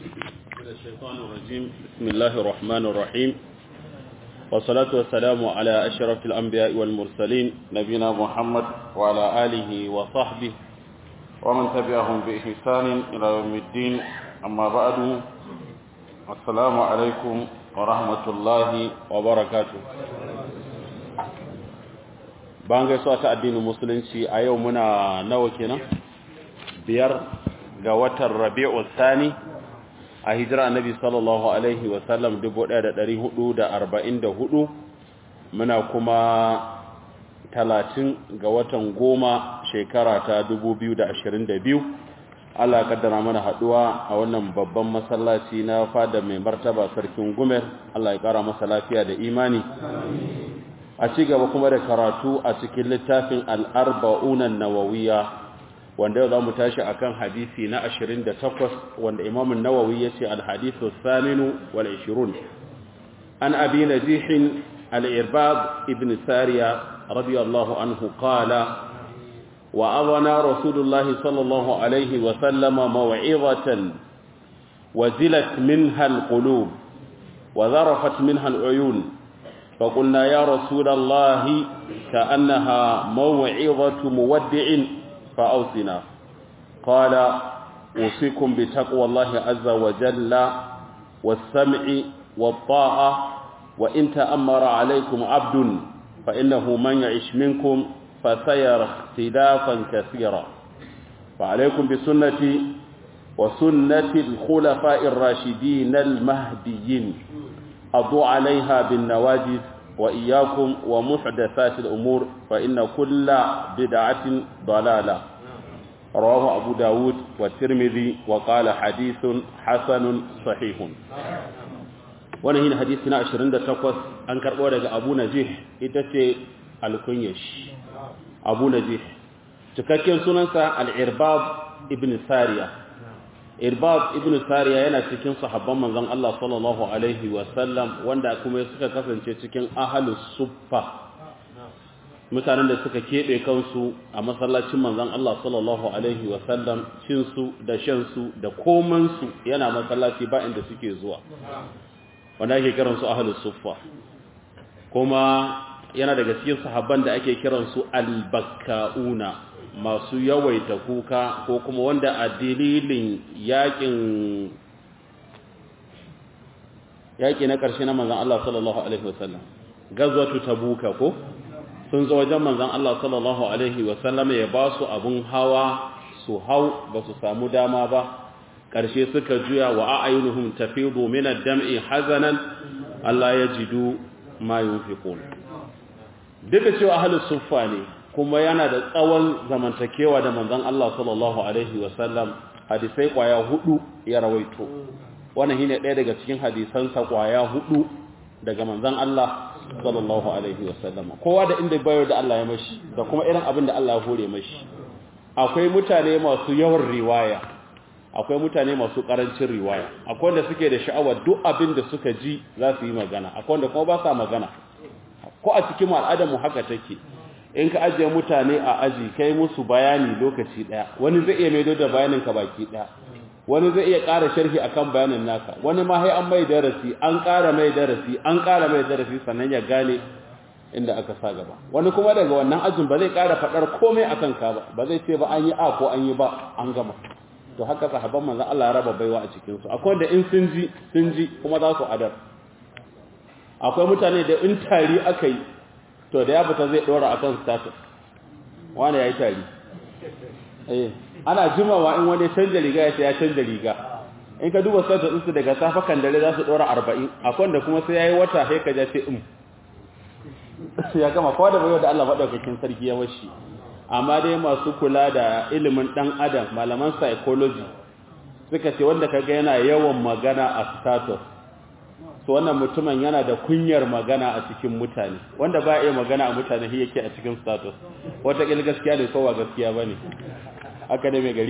من الشيطان الرجيم بسم الله الرحمن الرحيم والصلاة والسلام على أشرف الأنبياء والمرسلين نبينا محمد وعلى آله وصحبه ومن تبعهم بإحسان إلى يوم الدين أما بعد السلام عليكم ورحمة الله وبركاته bayan gaisuwa ta addinin musulunci a yau muna nawa kenan biyar ga watan rabi'u thani a hijira annabi sallallahu alaihi wa sallam 1444 muna kuma 30 ga watan goma shekara ta 2022 Allah ya kaddara mana haduwa a wannan babban masallaci na fada mai martaba sarkin Gumer Allah ya kara masa lafiya da imani a ci gaba kuma da karatu a cikin littafin al'arba'unan nawawiya wanda yau za mu tashi a kan hadisi na 28 wanda imamun nawawi ya ce alhadisu saminu wal 20 an abi na jihin al'irbab ibn sariya radiyallahu anhu qala wa azana rasulullahi sallallahu alaihi wasallama mawa'izatan wazilat minha alqulub wa zarafat minha al'uyun فقلنا يا رسول الله كأنها موعظة مودع فأوصنا قال أوصيكم بتقوى الله عز وجل والسمع والطاعة وإن تأمر عليكم عبد فإنه من يعش منكم فسير اختلافا كثيرا فعليكم بسنتي وسنة الخلفاء الراشدين المهديين أضوا عليها بالنواجذ وإياكم ومحدثات الأمور فإن كل بدعة ضلالة رواه أبو داود والترمذي وقال حديث حسن صحيح wannan yin hadisi na 28 an karbo daga Abu Najih ita ce al-Kunyash Abu Najih cikakken sunansa al-Irbab ibn Sariya irbab ibn sariya yana cikin sahabban manzon Allah sallallahu alaihi wasallam wanda kuma suka kasance cikin ahlus suffa mutanen da suka kebe kansu a masallacin manzon Allah sallallahu alaihi wasallam cin su da shan su da koman su yana masallaci ba inda suke zuwa wanda ake kiran su ahlus suffa kuma yana daga cikin sahabban da ake kiran su al-bakkauna masu yawaita kuka ko kuma wanda a dalilin yakin yaki na ƙarshe na manzan Allah sallallahu Alaihi wasallam gazwatu tabuka ko sun zo wajen manzan Allah sallallahu Alaihi wasallam ya ba su abin hawa su hau ba su samu dama ba ƙarshe suka juya wa a'ayunuhum tafidu min ad-dam'i hazanan Allah ya jidu ma yunfiqun duka cewa ahlus suffa ne kuma yana da tsawon zamantakewa da manzon Allah sallallahu alaihi wasallam hadisai kwaya hudu ya rawaito wannan shine ɗaya daga cikin hadisansa kwaya hudu daga manzon Allah sallallahu alaihi wasallam kowa da inda bayo da Allah ya mashi da kuma irin abin da Allah ya hore mashi akwai mutane masu yawan riwaya akwai mutane masu karancin riwaya akwai wanda suke da sha'awar duk abin da suka ji za su yi magana akwai wanda kuma ba sa magana ko a cikin al'adar mu haka take in ka ajiye mutane a aji kai musu bayani lokaci daya wani zai iya maido da bayanin ka baki daya wani zai iya ƙara sharhi akan bayanin naka wani ma sai an mai darasi an ƙara mai darasi an ƙara mai darasi sannan ya gane inda aka sa gaba wani kuma daga wannan ajin ba zai ƙara faɗar komai akan ka ba ba zai ce ba an yi a ko an yi ba an gama to haka sahabban manzon Allah ya raba baiwa a cikin su akwai wanda in sun ji sun ji kuma za su adar akwai mutane da in tari aka yi to da ya fita zai dora akan status wani ya yi tari eh ana jimawa in wani canja riga ya ce ya canja riga in ka duba status ɗinsu daga safa kan dare za su dora arba'in akwai da kuma sai ya yi wata sai ka ja ce in ya gama kowa da bayo da Allah maɗaukakin sarki ya washi amma dai masu kula da ilimin ɗan adam malaman psychology suka ce wanda kaga yana yawan magana a status to wannan mutumin yana da kunyar magana a cikin mutane wanda ba iya magana a mutane shi yake a cikin status wata kil gaskiya ne kowa gaskiya bane haka ne mai gari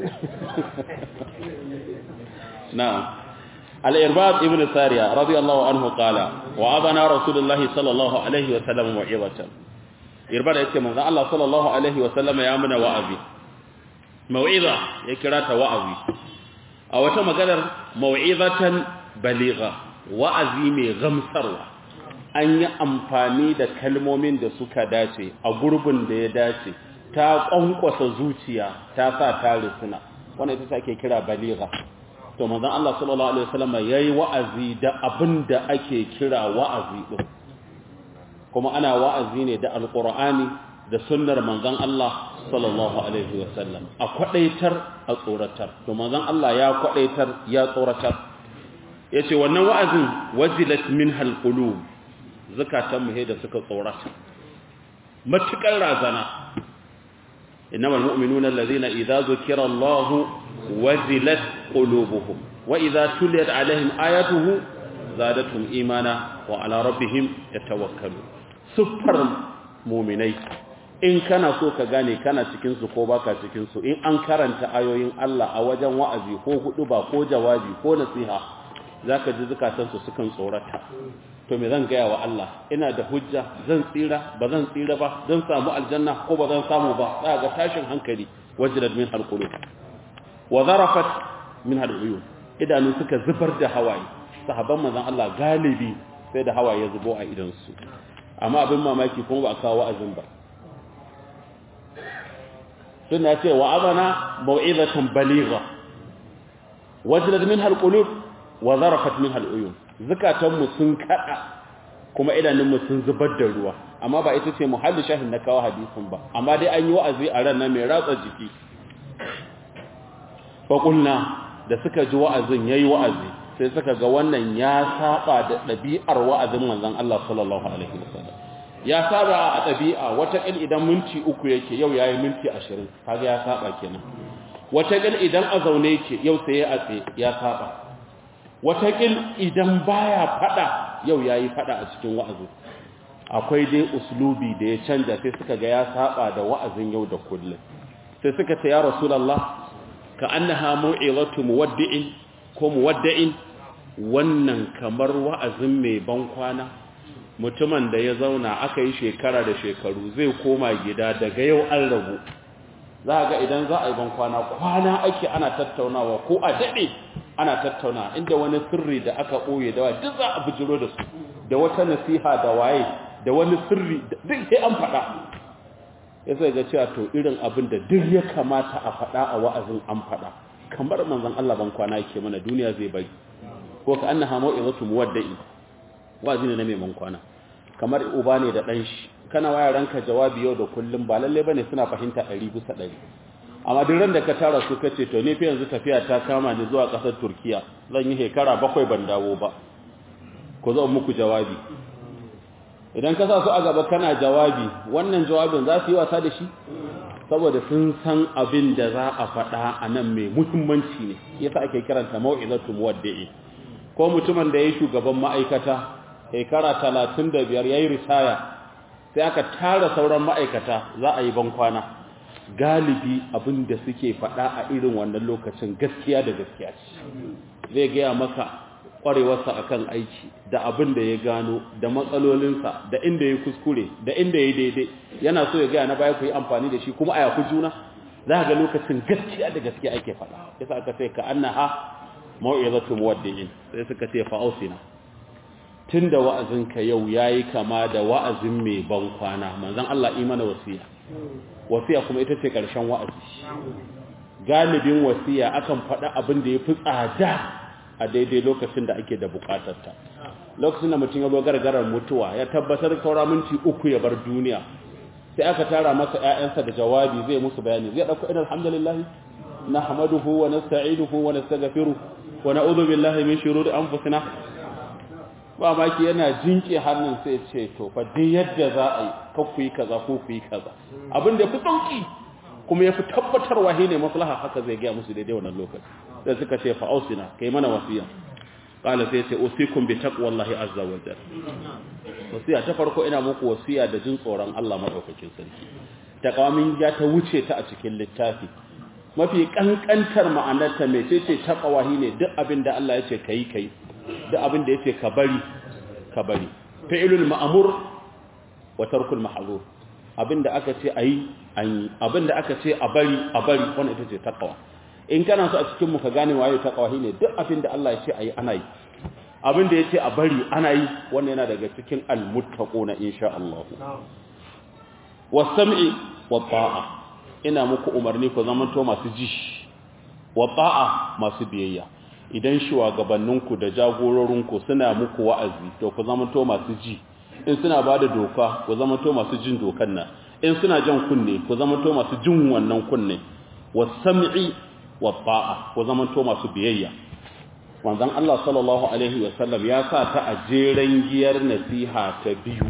na'am al-irbad ibn sariya radiyallahu anhu qala wa abana rasulullah sallallahu alaihi wa sallam wa'izatan irbad yace manzo Allah sallallahu alaihi wa sallam ya muna wa'azi mau'iza ya kira ta wa'azi a wata maganar mau'izatan baligha wa'azi mai gamsarwa an yi amfani da kalmomin da suka dace a gurbin da ya dace ta kwankwasa zuciya ta sa ta risuna wannan ita ake kira baligha to manzon Allah sallallahu alaihi wasallam yayi wa'azi da abin da ake kira wa'azi din kuma ana wa'azi ne da alqur'ani da sunnar manzon Allah sallallahu alaihi wasallam a kwadaitar a tsoratar to manzon Allah ya kwadaitar ya tsoratar yace wannan wa'azin wajilat minhal qulub zakatan mu da suka tsorata matukar razana innamal mu'minuna alladhina idza zukira Allah wajilat qulubuhum wa idza tuliyat alaihim ayatuhu zadatuhum imana wa ala rabbihim yatawakkalun sufar mu'minai in kana so ka gane kana cikin su ko baka cikin su in an karanta ayoyin Allah a wajen wa'azi ko hudu ba ko jawabi ko nasiha zaka ji zakatan su sukan tsorata to me zan gaya wa Allah ina da hujja zan tsira ba zan tsira ba zan samu aljanna ko ba zan samu ba za ga tashin hankali wajilat min halqulub wa zarafat min haluyun idanu suka zubar da hawaye sahabban manzon Allah galibi sai da hawaye zubo a idan su amma abin mamaki kuma ba a kawo wa'azin ba suna ce wa azana mau'izatan baligha wajilat min halqulub wa zarafat min haluyun zukatanmu sun kada kuma idanunmu sun zubar da ruwa amma ba ita ce muhalli shahin na kawo hadisin ba amma dai an yi wa'azi a ran nan mai ratsa jiki faƙulna da suka ji wa'azin ya yi wa'azi sai suka ga wannan ya saba da ɗabi'ar wa'azin manzan Allah sallallahu Alaihi wasallam ya saba a ɗabi'a wataƙil idan minti uku yake yau ya yi minti ashirin kaga ya saba kenan wataƙil idan a zaune yake yau sai ya atse ya saba wataƙil idan baya fada yau ya yi fada a cikin wa'azin akwai dai uslubi da ya canja sai suka ga ya saba da wa'azin yau da kullum sai suka ce ya rasulallah ka annaha mu'izatu muwaddi'in ko muwadda'in wannan kamar wa'azin mai ban kwana mutumin da ya zauna aka yi shekara da shekaru zai koma gida daga yau an rabu za ga idan za a yi ban kwana kwana ake ana tattaunawa ko a daɗe ana tattauna inda wani sirri da aka ɓoye da waye duk za a bijiro da su da wata nasiha da waye da wani sirri duk sai an faɗa ya sai ga cewa to irin abin da duk ya kamata a faɗa a wa'azin an faɗa kamar manzon Allah ban kwana yake mana duniya zai bari ko ka annaha mau'izatu muwadda'i wa'azi ne na mai ban kwana kamar uba ne da ɗan shi kana waya ranka jawabi yau da kullum ba lalle bane suna fahimta 100 bisa 100 amma duk ran da ka tara su kace to ne fa yanzu tafiya ta kama ni zuwa kasar Turkiya zan yi hekara bakwai ban dawo ba ko zan muku jawabi idan ka sa su a gaba kana jawabi wannan jawabin za su yi wasa da shi saboda sun san abin da za a faɗa a nan mai muhimmanci ne yasa ake kiranta mau'izatu muwaddi'i ko mutumin da ya shugaban ma'aikata shekara 35 yayi ritaya sai aka tara sauran ma'aikata za a yi ban kwana galibi abin da suke faɗa a irin wannan lokacin gaskiya da gaskiya ce zai gaya maka ƙwarewarsa akan aiki da abin da ya gano da matsalolinsa da inda ya kuskure da inda ya daidai yana so ya gaya na baya ku yi amfani da shi kuma a yaku juna za ga lokacin gaskiya da gaskiya ake faɗa yasa aka sai ka annaha mau'izatu muwaddi'in sai suka ce fa'ausina tunda wa'azinka yau yayi kama da wa'azin mai ban kwana manzon Allah imana wasiya wasiya kuma ita ce ƙarshen wa'azi galibin wasiya akan faɗa abin da ya fi tsada a daidai lokacin da ake da buƙatarta lokacin da mutum ya zo gargarar mutuwa ya tabbatar saura minti uku ya bar duniya sai aka tara masa ƴaƴansa da jawabi zai musu bayani zai ɗauko idan alhamdulillah nahmaduhu wa nasta'inuhu wa nastaghfiruh wa na'udhu billahi min shururi anfusina ba maki yana jinke hannun sai ce to fa dai yadda za a yi kakku yi kaza ko ku yi kaza abin da ya fi sauki kuma ya fi tabbatarwa shi ne maslaha haka zai gaya musu daidai wannan lokaci sai suka ce fa ausina kai mana wasiya qala sai ce usikum bi taqwallahi azza wa jalla wasiya ta farko ina muku wasiya da jin tsoron Allah madaukakin sarki taqamin ya ta wuce ta a cikin littafi mafi kankantar ma'anarta mecece taqwahi ne duk abin da Allah ya ce kai kai duk abin da yake ka bari ka bari fi'lul ma'mur wa tarkul mahzur abinda aka ce ayi an yi abinda aka ce a bari a bari wannan ita ce taqwa in kana so a cikin mu ka gane waye taqwa ne duk abin da Allah ya ce ayi ana yi abin da ya ce a bari ana yi wannan yana daga cikin almuttaquna insha Allah was-sam'i wat-ta'a ina muku umarni ku zamanto masu ji wat-ta'a masu biyayya idan shugabanninku da jagororinku suna muku wa'azi to ku zamanto masu ji in suna bada doka ku zamanto masu jin dokan nan in suna jan kunne ku zamanto masu jin wannan kunne was-sam'i wat-ta'a ku zamanto masu biyayya manzon Allah sallallahu alaihi wasallam ya sa ta a jeren giyar nasiha ta biyu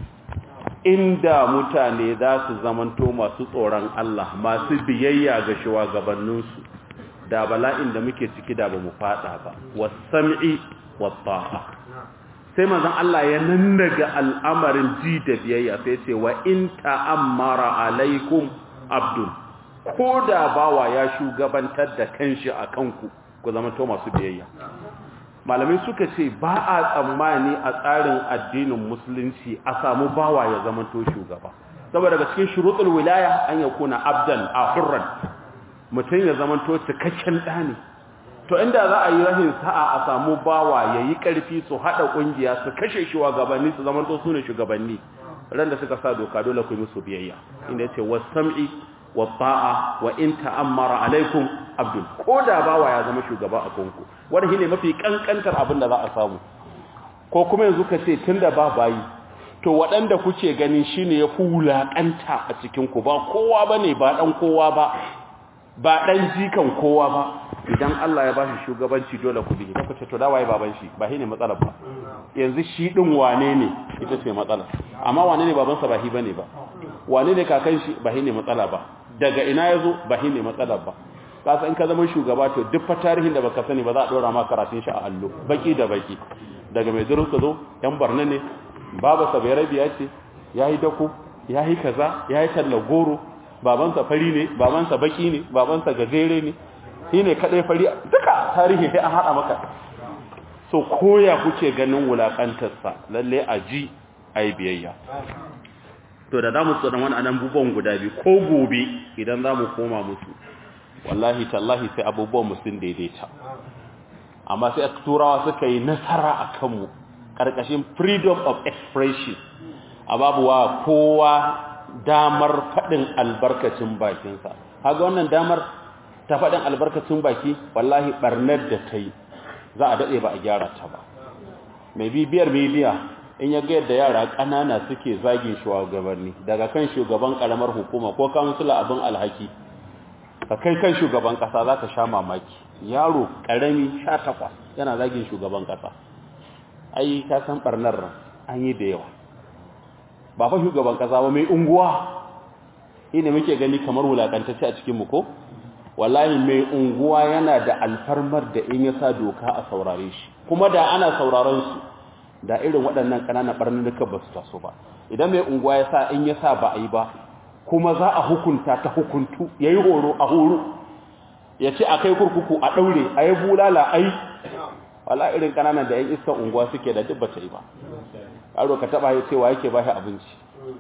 inda mutane za su zamanto masu tsoron Allah masu biyayya ga shugabanninsu da bala'in da muke ciki da ba mu fada ba was-sam'i wat-ta'a sai manzon Allah ya nannaga al'amarin ji da biyayya sai ce wa in ta'ammara alaikum abdul ko da bawa ya shugabantar da kanshi a kanku ku zamanto masu biyayya malamai suka ce ba a tsammani a tsarin addinin musulunci a samu bawa ya zamanto shugaba saboda daga cikin shuruɗul wilaya an ya kuna abdan a hurran mutum ya zamanto cikakken ɗani to inda za a yi rahin sa'a a samu bawa ya yi ƙarfi su haɗa ƙungiya su kashe shugabanni su zamanto su ne shugabanni ran da suka sa doka dole ku yi musu biyayya inda ya ce wasam'i wa ta'a wa in ta'ammara alaikum abdul ko da bawa ya zama shugaba a kanku wanda shine mafi kankantar abin da za a samu ko kuma yanzu ka ce tunda ba bayi to waɗanda kuke gani shine ya fulakanta a cikin ku ba kowa bane ba dan kowa ba ba dan jikan kowa ba idan Allah ya bashi shugabanci dole ku bi idan ku ce to da waye baban shi ba shine matsalar ba yanzu shi din wane ne ita ce matsala amma wane ne babansa ba shi bane ba wane ne kakan shi ba shine matsala ba daga ina yazo ba shine matsalar ba kasa in ka zama shugaba to duk fa tarihin da baka sani ba za a dora ma karatun shi a allo baki da baki daga mai zurun ka zo yan barna ne baba sa bai rabiya ce yayi dako yayi kaza yayi talla goro babansa fari ne babansa baki ne babansa gajere ne shine kadai fari duka tarihi sai an hada maka so koya kuke ganin wulakantar sa lalle a ji ai biyayya to da zamu tsoron wani anan bubuwan guda biyu ko gobe idan zamu koma musu wallahi tallahi sai abubuwan mu sun daidaita amma sai turawa suka yi nasara a kanmu ƙarƙashin freedom of expression a babuwa kowa damar faɗin albarkacin bakinsa haga wannan damar ta faɗin albarkacin baki wallahi ɓarnar da ta yi za a daɗe ba a gyara ta ba mai bibiyar media in ya ga yadda yara ƙanana suke zagin shugabanni daga kan shugaban ƙaramar hukuma ko kansula abin alhaki ka kai kan shugaban kasa za ka sha mamaki yaro karami sha takwas yana zagin shugaban kasa ai ka san barnar an yi da yawa ba fa shugaban kasa ba mai unguwa ina muke gani kamar wulakantacce a cikin mu ko wallahi mai unguwa yana da alfarmar da in ya sa doka a saurare shi kuma da ana sauraron su da irin waɗannan ƙananan barnuka ba su taso ba idan mai unguwa ya sa in ya sa ba a yi ba kuma za a hukunta ta hukuntu ya yi horo a horo ya ce a kai kurkuku a ɗaure a yi bulala ai wala irin ƙananan da 'yan iskan unguwa suke da duk bata yi ba aro ka taɓa ya cewa yake ba shi abinci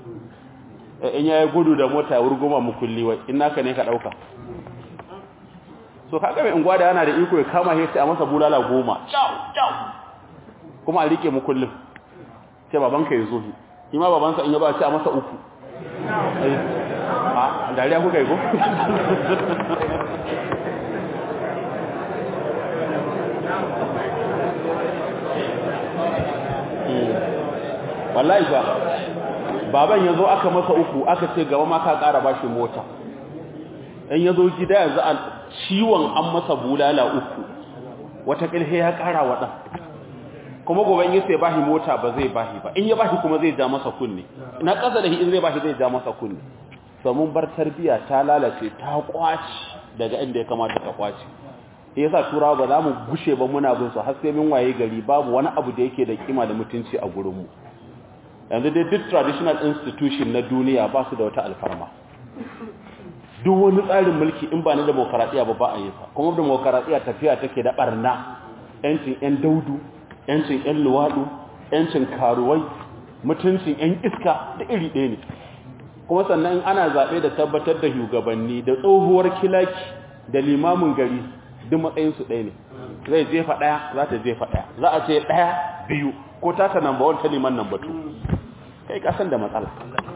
in ya yi gudu da mota wurguma mukulli wai in naka ne ka ɗauka so kaga mai unguwa da yana da iko ya kama ya ce a masa bulala goma kuma a riƙe mukullin sai babanka ya zo shi ma babansa in ya ba ce a masa uku a dariya kuka yi ko? wallahi ba baban ya zo aka masa uku aka ce gaba ma ka ƙara ba shi mota in ya zo gida yanzu a ciwon an masa bulala uku wata ƙilhe ya ƙara waɗa kuma gobe in sai bashi mota ba zai bashi ba in ya bashi kuma zai ja masa kunne ina ƙasa da in zai bashi zai ja masa kunne samun bar tarbiya ta lalace ta kwaci daga inda ya kamata ta kwaci yasa turawa ba za mu gushe ba muna bin su har sai mun waye gari babu wani abu da yake da kima da mutunci a gurin mu yanzu dai duk traditional institution na duniya ba su da wata alfarma duk wani tsarin mulki in ba na demokaradiya ba ba a yi sa kuma demokaradiya tafiya take da barna yancin yan daudu yancin yan luwadu yancin karuwai mutuncin yan iska da iri ɗaya ne kuma sannan ana zaɓe da tabbatar da shugabanni da tsohuwar kilaki da limamin gari duk matsayin su ɗaya ne zai jefa ɗaya za ta jefa ɗaya za a ce ɗaya biyu ko ta ta number one ta liman number two kai kasan da matsala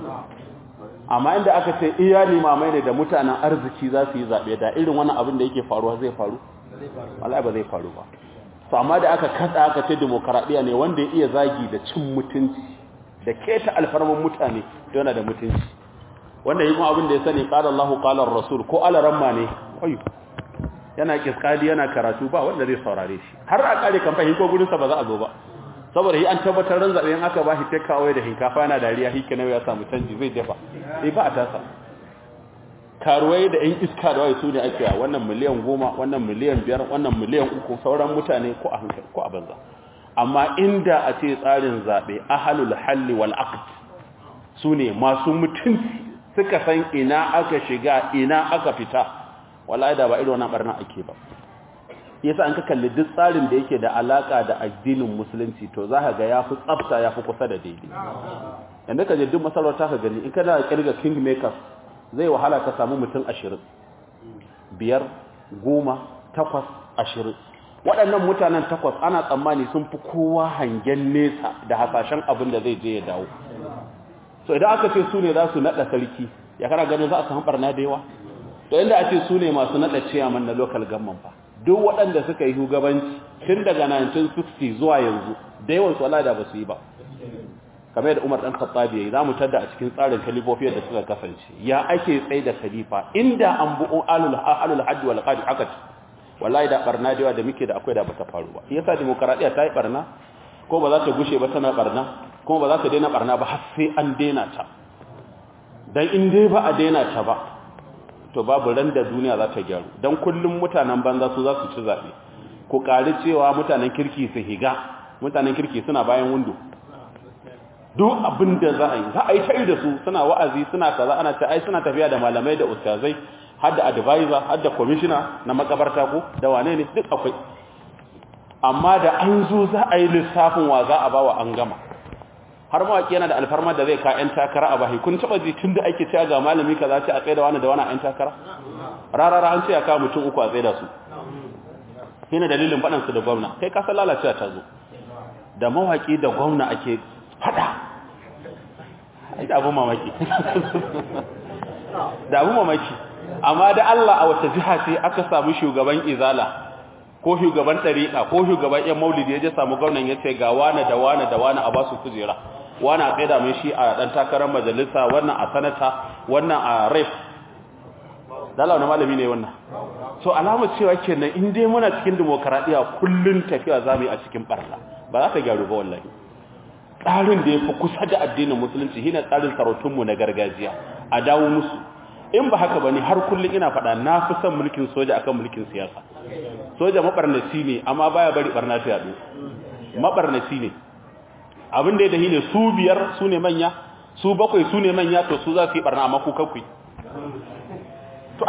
amma inda aka ce iya limamai ne da mutanen arziki za su yi zaɓe da irin wani abin da yake faruwa zai faru wallahi ba zai faru ba to amma da aka katsa aka ce demokaradiyya ne wanda ya iya zagi da cin mutunci da keta alfarman mutane to yana da mutunci wanda yi kuma abin da ya sani qala Allahu qala rasul ko alaramma ne ayu yana kiskadi yana karatu ba wanda zai saurare shi har a kare kamfani ko gurin sa ba za a zo ba saboda yi an tabbatar ran zabe in aka bashi take away da hinkafa yana dariya hike nawa ya samu canji zai dafa eh ba a tasa karuwai da yan iska da waye su ne ake wannan miliyan goma wannan miliyan biyar wannan miliyan uku sauran mutane ko a hankali ko a banza amma inda a ce tsarin zabe ahlul halli wal aqd su ne masu mutunci suka san ina aka shiga ina aka fita wallahi da ba irin wannan barna ake ba yasa an ka kalli duk tsarin da yake da alaka da addinin musulunci to za ka ga yafi tsafta yafi kusa da daidai yanda ka je duk masarauta ka gani in kana kirga king makers zai wahala ka samu mutum 20 biyar goma takwas ashirin waɗannan mutanen takwas ana tsammani sun fi kowa hangen nesa da hasashen abin da zai je ya dawo so idan aka ce su ne za su naɗa sarki ya kana ganin za a samu ɓarna da yawa to inda a ce su ne masu naɗa ciyaman na local government fa duk waɗanda suka yi shugabanci tun daga 1960 zuwa yanzu da yawan su Allah da ba su yi ba kamar da Umar dan Khattab yayi zamu tada a cikin tsarin kalifofiyar da suka kasance ya ake tsaye da khalifa inda an bu alul alul hadd wal qadi akat wallahi da barna da yawa da muke da akwai da bata faru ba yasa demokradiya ta yi barna ko ba za ta gushe ba tana barna kuma ba za ta daina barna ba har sai an daina ta dan in dai ba a daina ta ba to babu ran da duniya za ta gyaru dan kullum mutanen banza su za su ci zabe ku kari cewa mutanen kirki su higa mutanen kirki suna bayan windo duk abin da za a yi za a yi ta'i da su suna wa'azi suna kaza ana ta ai suna tafiya da malamai da ustazai har da advisor har da commissioner na makabarta ko da wane ne duk akwai amma da an zo za a yi lissafin wa za a bawa an gama har mawaki yana da alfarma da zai ka yan takara a bahi kun taba ji tun da ake cewa ga malami kaza ce a tsaye da wani da wani a yan takara rarara an ce ya kawo mutum uku a tsaye da su shine dalilin faɗansu da gwamna kai ka san lalacewa ta zo da mawaki da gwamna ake fada ai da abu mamaki da abu mamaki amma da Allah a wata jiha ce aka samu shugaban izala ko shugaban tariqa ko shugaban yan maulidi ya je samu gwamnan ya ce ga wani da wani da wani a basu kujera wani a tsaida mai shi a dan takarar majalisa wannan a sanata wannan a rep dala wani malami ne wannan so alamar cewa kenan in dai muna cikin demokaradiyya kullun tafiya zamu yi a cikin barna ba za ka gyaru ba wallahi tsarin da ya fi kusa da addinin musulunci shine tsarin sarautunmu na gargajiya a dawo musu in ba haka bane har kullun ina faɗa na fi son mulkin soja akan mulkin siyasa soja mabarnaci ne amma baya bari barna ta yadu mabarnaci ne abin da ya dahi ne su biyar su ne manya su bakwai su ne manya to su za su yi barna amma ku kakwai to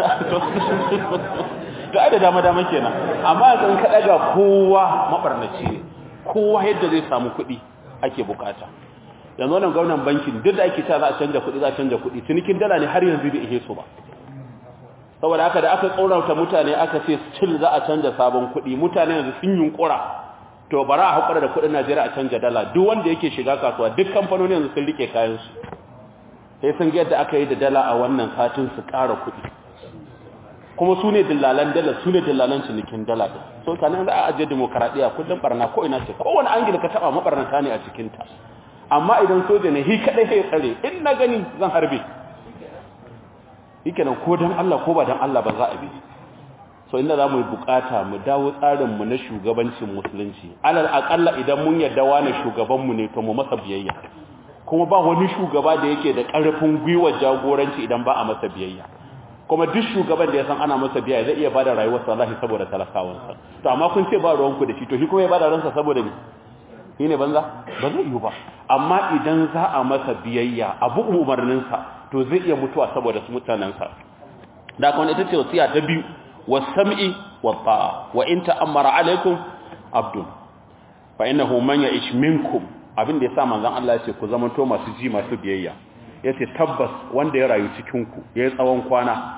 ai da dama dama kenan amma yanzu in ka daga kowa mabarnaci ne kowa yadda zai samu kuɗi ake bukata yanzu wannan gwamnan bankin duk da ake cewa za a canja kuɗi za a canja kuɗi cinikin dala ne har yanzu bai ihe su ba saboda haka da aka tsorauta mutane aka ce still za a canja sabon kuɗi mutane yanzu sun yunkura to bara a hakura da kuɗin Najeriya a canja dala duk wanda yake shiga kasuwa duk kamfanoni yanzu sun rike kayan su sai sun ga yadda aka yi da dala a wannan satin su ƙara kuɗi kuma su ne dillalan dala su ne dillalan cinikin dala so kanan za a ajiye demokaradiyya kullum barna ko ina ce kowane angil ka taba mabarnata ne a cikinta amma idan soja ne hi kadai sai tsare in na gani zan harbe yake nan ko dan Allah ko ba dan Allah ba za a bi so inda za mu yi bukata mu dawo tsarin mu na shugabancin musulunci alal akalla idan mun yarda wani shugaban mu ne to mu masa biyayya kuma ba wani shugaba da yake da karfin gwiwa jagoranci idan ba a masa biyayya kuma duk shugaban da ya san ana masa biyayya zai iya bada rayuwar wallahi saboda talakawansa to amma kun ce ba ruwan ku da shi to shi kuma ya bada ransa saboda ni shi ne banza ba zai yi ba amma idan za a masa biyayya abu umarninsa to zai iya mutuwa saboda su mutanensa da kuma ita ce wasiya ta biyu wasam'i wa ta'a wa in ta'ammara alaikum abdun fa innahu man ya'ish minkum abin da yasa manzon Allah ya ce ku zamanto masu ji masu biyayya yace tabbas wanda ya rayu cikin ku yayi tsawon kwana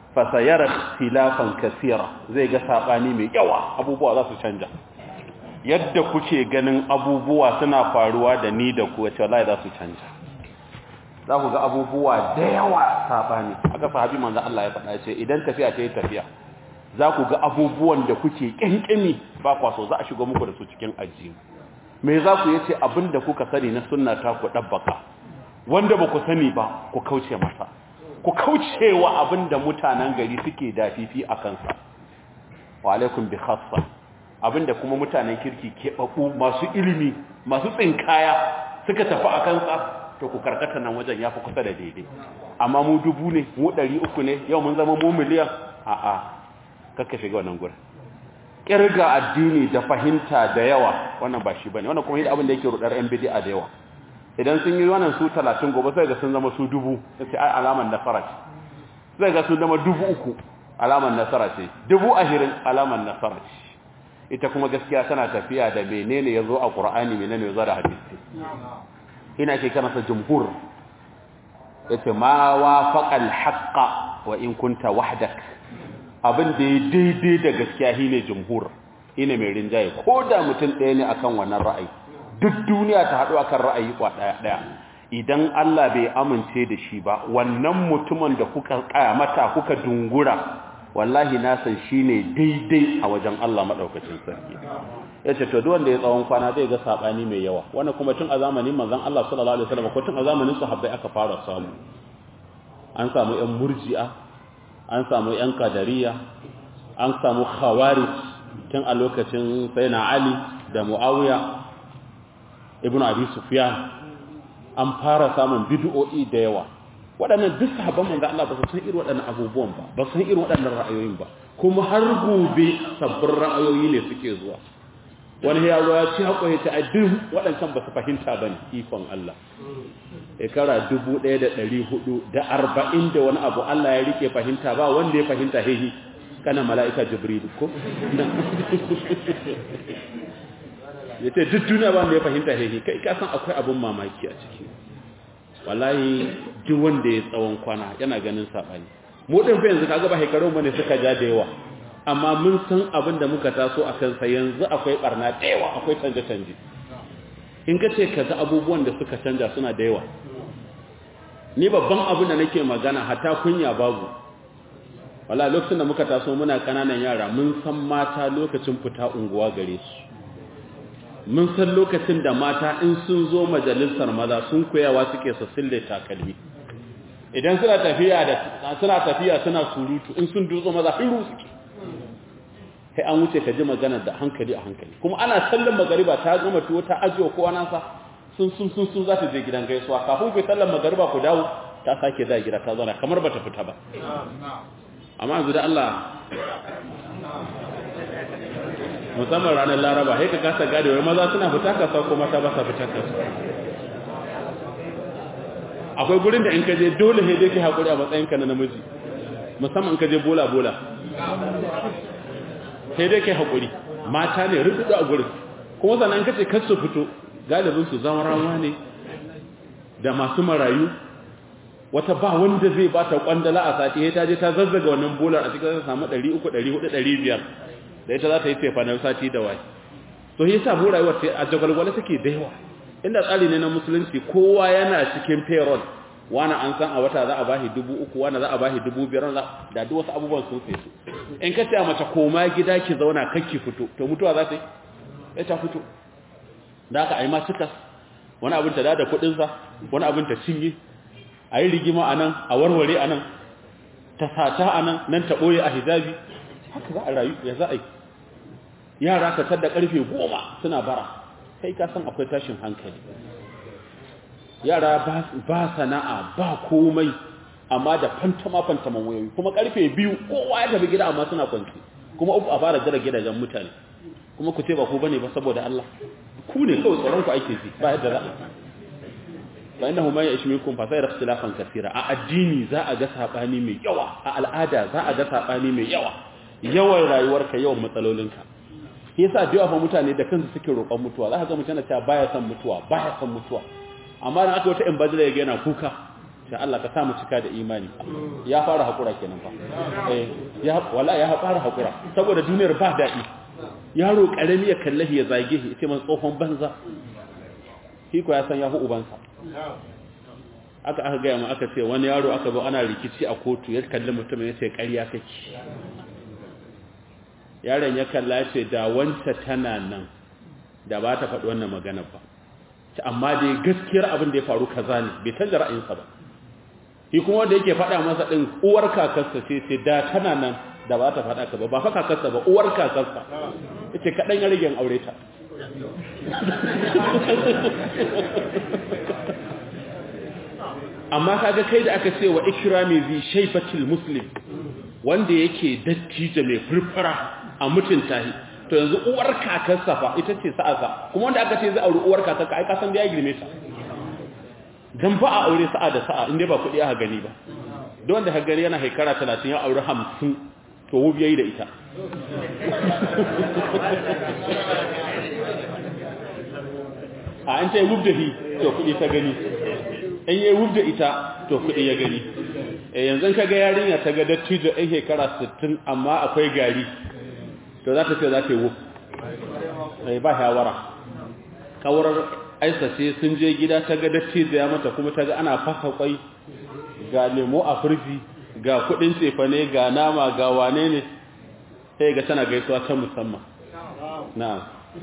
fasayar filafan kasira zai ga saɓani mai yawa abubuwa za su canja yadda kuke ganin abubuwa suna faruwa da ni da ku wace wallahi za su canja za ku ga abubuwa da yawa saɓani aka sahabi manzo Allah ya faɗa ce idan tafiya ta yi tafiya za ku ga abubuwan da kuke ƙyanƙyami ba kwa so za a shigo muku da su cikin ajiyu me za ku yace abin da kuka sani na sunna ta ku ɗabbaka wanda ba ku sani ba ku kauce masa ku kauce wa abin da mutanen gari suke dafifi a kansa wa alaikum bi khassa abin da kuma mutanen kirki keɓaɓɓu masu ilimi masu tsinkaya suka tafi a kansa to ku karkata nan wajen ya fi kusa da daidai amma mu dubu ne mu ɗari uku ne yau mun zama mu miliyan a'a kakka shiga wannan gurin kirga addini da fahimta da yawa wannan ba shi bane wannan kuma yadda abin da yake rudar yan bid'a da yawa idan sun yi wannan su 30 gobe sai ga sun zama su dubu sai ai alaman nasara ce sai ga sun zama dubu uku alaman nasara ce dubu ahirin alaman nasara ce ita kuma gaskiya tana tafiya da menene yazo a Qur'ani menene yazo da hadisi ina ke kana sa jumhur yace ma wafaqal haqqa wa in kunta wahdak abin da ya daidai da gaskiya shi ne jumhur ina mai rinjaye ko da mutum ɗaya ne akan wannan ra'ayi duk duniya ta haɗu akan ra'ayi kwa ɗaya ɗaya idan Allah bai amince da shi ba wannan mutumin da kuka mata kuka dungura wallahi na san shi ne daidai a wajen Allah maɗaukacin sarki ya ce to wanda ya tsawon kwana zai ga saɓani mai yawa wannan kuma tun a zamanin manzon Allah sallallahu alaihi wasallam ko tun a zamanin sahabbai aka fara samu an samu ƴan murji'a an samu ‘yan kadariya an samu khawarij tun a lokacin sayyidina ali da mu'awiya ibn abi sufyan an fara samun bid'o'i da yawa waɗannan duk sahabban manzo Allah ba su san irin waɗannan abubuwan ba ba su san irin waɗannan ra'ayoyin ba kuma har gobe sabbin ra'ayoyi ne suke zuwa wani ya zo ya ci haƙoyi ta addin waɗancan ba su fahimta ba ne ikon Allah shekara dubu ɗaya da ɗari hudu da arba'in da wani abu Allah ya rike fahimta ba wanda ya fahimta hehi kana mala'ika jibril ko ya ce duk duniya ba wanda ya fahimta hehi kai ka san akwai abin mamaki a ciki wallahi duk wanda ya tsawon kwana yana ganin saɓani mu ɗin fa yanzu kaga ba shekarun bane suka ja da yawa amma mun san abin da muka taso a kansa yanzu akwai barna da yawa akwai canje-canje in ka ce ka ga abubuwan da suka canja suna da yawa ni babban abin da nake magana hata kunya babu wala lokacin da muka taso muna kananan yara mun san mata lokacin fita unguwa gare su mun san lokacin da mata in sun zo majalisar maza sun koyawa suke su sille takalmi idan suna tafiya da suna tafiya suna surutu in sun dutso maza hiru suke sai an wuce ka ji magana da hankali a hankali kuma ana sallan magariba ta gama tuwo ta ajiye kowa nasa sun sun sun sun za ta je gidan gaisuwa kafin ku sallan magariba ku dawo ta sake da gida ta zauna kamar bata fita ba amma yanzu da Allah musamman ranar laraba sai ka kasa gade wai maza suna fita kasuwa ko mata ba sa fita kasuwa akwai gurin da in ka je dole sai dai kai hakuri a matsayinka na namiji musamman in ka je bola bola sai dai kai haƙuri mata ne rubutu a gurin kuma sannan kace kar su fito galibin su zama rawa ne da masu marayu wata ba wanda zai bata kwandala a sati sai ta je ta zazzaga wannan bolar a cikin samu 300 400 500 da ita za ta yi tefanar sati da wai to yi sa mu rayuwar a jagwalgwale take da yawa inda tsari ne na musulunci kowa yana cikin payroll wani an san a wata za a bashi dubu uku wani za a bashi dubu biyar da duk wasu abubuwan sun sai su in ka a mace koma gida ki zauna kakki fito to mutuwa za ta yi sai ta fito da aka aima cikas wani abin ta da kuɗinsa wani abin ta cinye a yi rigima a nan a warware a nan ta sata a nan nan ta ɓoye a hijabi haka za a rayu ya za a yi yara ka da ƙarfe goma suna bara kai ka san akwai tashin hankali yara ba sana'a ba komai amma da fantama fantaman wayoyi kuma karfe biyu kowa ya tafi gida amma suna kwanci kuma uku a fara jira gidajen mutane kuma ku ce ba ku bane ba saboda Allah ku ne kawai tsoron ku ake ji ba yadda za a fa innahu ma ya'ish minkum fa sayara ikhtilafan kaseera a addini za a ga sabani mai yawa a al'ada za a ga sabani mai yawa yawan rayuwarka yawan matsalolinka yasa da yawa mutane da kansu suke roƙon mutuwa za ka ga mutane cewa baya son mutuwa baya son mutuwa amma dan aka wata in bajira ya yana kuka sai Allah ka sa mu cika da imani ya fara hakura kenan fa eh ya wallahi ya fara hakura saboda duniyar ba daɗi yaro karami ya kallahi ya zage shi sai man tsohon banza shi ko ya san ya hu ubansa aka aka gaya mu aka ce wani yaro aka zo ana rikici a kotu ya kalli mutum ya ce ƙarya kake yaron ya kalla ya ce da wanta tana nan da ba ta faɗi wannan magana ba amma dai gaskiyar abin da ya faru kaza ne bai canza ra'ayinsa ba shi kuma wanda yake faɗa masa ɗin uwar kakarsa ce ce da tana nan da ba ta faɗa ka ba ba fa kakarsa ba uwar kakarsa ita kaɗan ya rage aure ta amma kaga kai da aka ce wa ikrami zi shayfatil muslim wanda yake dattijo mai furfura a mutunta shi to yanzu uwar kakarsa fa ita ce sa'asa kuma wanda aka ce zai auri uwar kakarka ai kasan da ya girme ta dan ba a aure sa'a da sa'a inda ba kuɗi aka gani ba don wanda ka gani yana haikara 30 ya auri 50 to wubi yayi da ita a an ce wub da hi to kuɗi ta gani in yi wub da ita to kuɗi ya gani e yanzu ka ga yarinya ta ga dattijo ɗan shekara 60 amma akwai gari to za ta ce za ta yi wub ba shawara kawarar aisa ce sun je gida ta ga dattijo ya mata kuma ta ga ana fasa kwai ga lemo a firji ga kuɗin cefane ga nama ga wane ne sai ga tana gaisuwa ta musamman na'am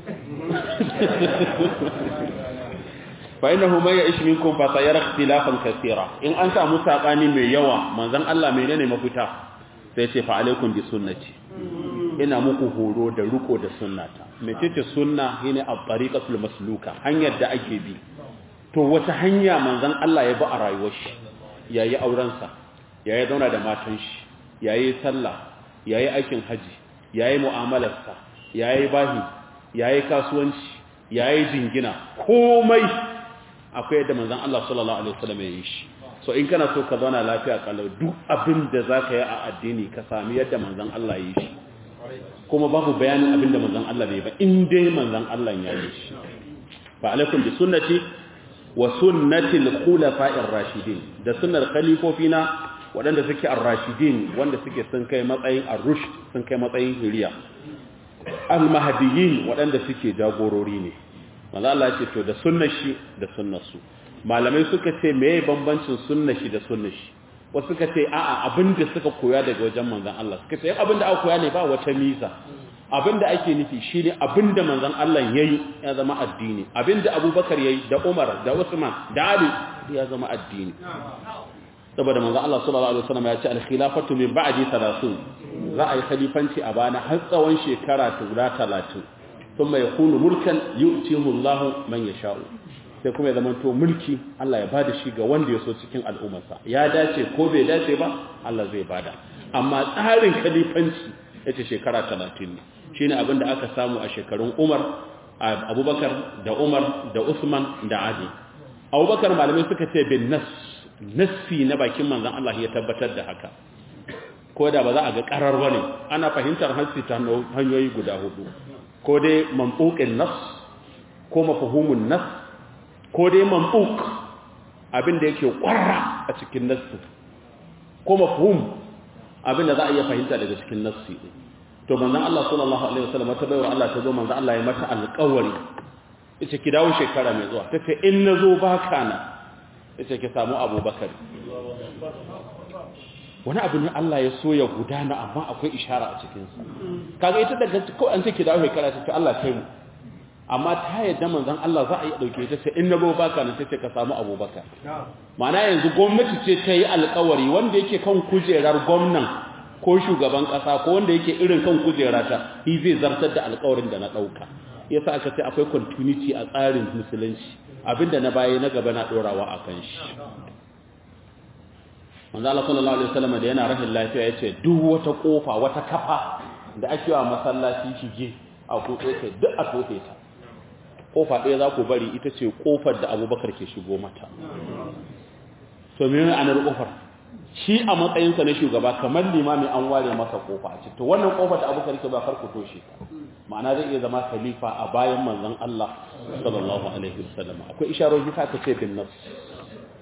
fa innahu may ya'ish minkum fa sayara ikhtilafan kaseera in an samu sabani mai yawa manzon Allah menene mafita sai ce fa alaikum bi sunnati ina muku horo da riko da sunnata mecece sunna shine at-tariqatul masluka hanyar da ake bi to wata hanya manzon Allah ya bi a rayuwar shi yayi auren sa yayi zauna da matan shi yayi sallah yayi aikin haji yayi mu'amalar sa yayi bahi yayi kasuwanci yayi jingina komai akwai yadda manzon Allah sallallahu alaihi wasallam ya yi shi so in kana so ka zauna lafiya kalau duk abin da zaka yi a addini ka sami yadda manzon Allah ya yi shi kuma babu bayanin abin da manzon Allah bai ba in dai manzon Allah ya yi shi fa alaikum bi sunnati wa sunnati al-khulafa'ir rashidin da sunnar khalifofina waɗanda suke ar-rashidin wanda suke sun kai matsayin ar-rushd sun kai matsayin hiriya al-mahdiyyin waɗanda suke jagorori ne manzo Allah ce to da sunnar shi da sunnar su malamai suka ce meye bambancin sunnar shi da sunnar shi wasu suka ce a'a abinda suka koya daga wajen manzon Allah suka ce abinda aka koya ne ba wata miza abinda ake nufi shine abinda manzon Allah yayi ya zama addini abinda Abubakar yayi da Umar da Usman da Ali ya zama addini saboda manzon Allah sallallahu alaihi wasallam ya ce al-khilafatu min ba'di 30 za a yi khalifanci a bana har tsawon shekara 30 ثم يكون ملكا يؤتيه الله من يشاء sai kuma ya zamanto mulki Allah ya bada shi ga wanda ya so cikin al'ummarsa ya dace ko bai dace ba Allah zai bada amma tsarin khalifanci yace shekara 30 ne shine abin da aka samu a shekarun Umar Abubakar da Umar da Usman da Ali Abubakar malamai suka ce bin nas nassi na bakin manzon Allah ya tabbatar da haka ko da ba za a ga karar bane ana fahimtar hanci ta hanyoyi guda hudu ko dai mambukin nas ko mafahumun nas ko dai mambuk abin da yake kwarra a cikin nassi ko mafhum abin da za a iya fahimta daga cikin nassi to manzon Allah sallallahu alaihi wasallam ta bayar Allah ta zo manzon Allah ya mata alƙawari yace ki dawo shekara mai zuwa tace in nazo baka na yace ki samu Abubakar wani abu ne Allah ya so ya gudana amma akwai ishara a cikinsa kaga ita daga ko an ce ki dawo shekara ta ce Allah kai mu amma ta yadda manzon Allah za a yi dauke ta sai in nabo baka nan tace ka samu Abubakar ma'ana yanzu gwamnati ce ta yi alƙawari wanda yake kan kujerar gwamnan ko shugaban ƙasa ko wanda yake irin kan kujera ta shi zai zartar da alƙawarin da na ɗauka yasa aka ce akwai continuity a tsarin musulunci abinda na baya na gaba na ɗorawa a kan shi manzo Allah sallallahu alaihi wasallam da yana rashin lafiya yace duk wata kofa wata kafa da ake wa masallaci shige a kofe ta duk a tofe ta kofa ɗaya za ku bari ita ce kofar da Abubakar ke shigo mata to me ne anar kofar shi a matsayin sa na shugaba kamar limami an ware masa kofa a to wannan kofar da Abubakar ke ba kar ku toshe ta ma'ana zai iya zama khalifa a bayan manzon Allah sallallahu alaihi wasallam akwai isharoji ta ce bin nafs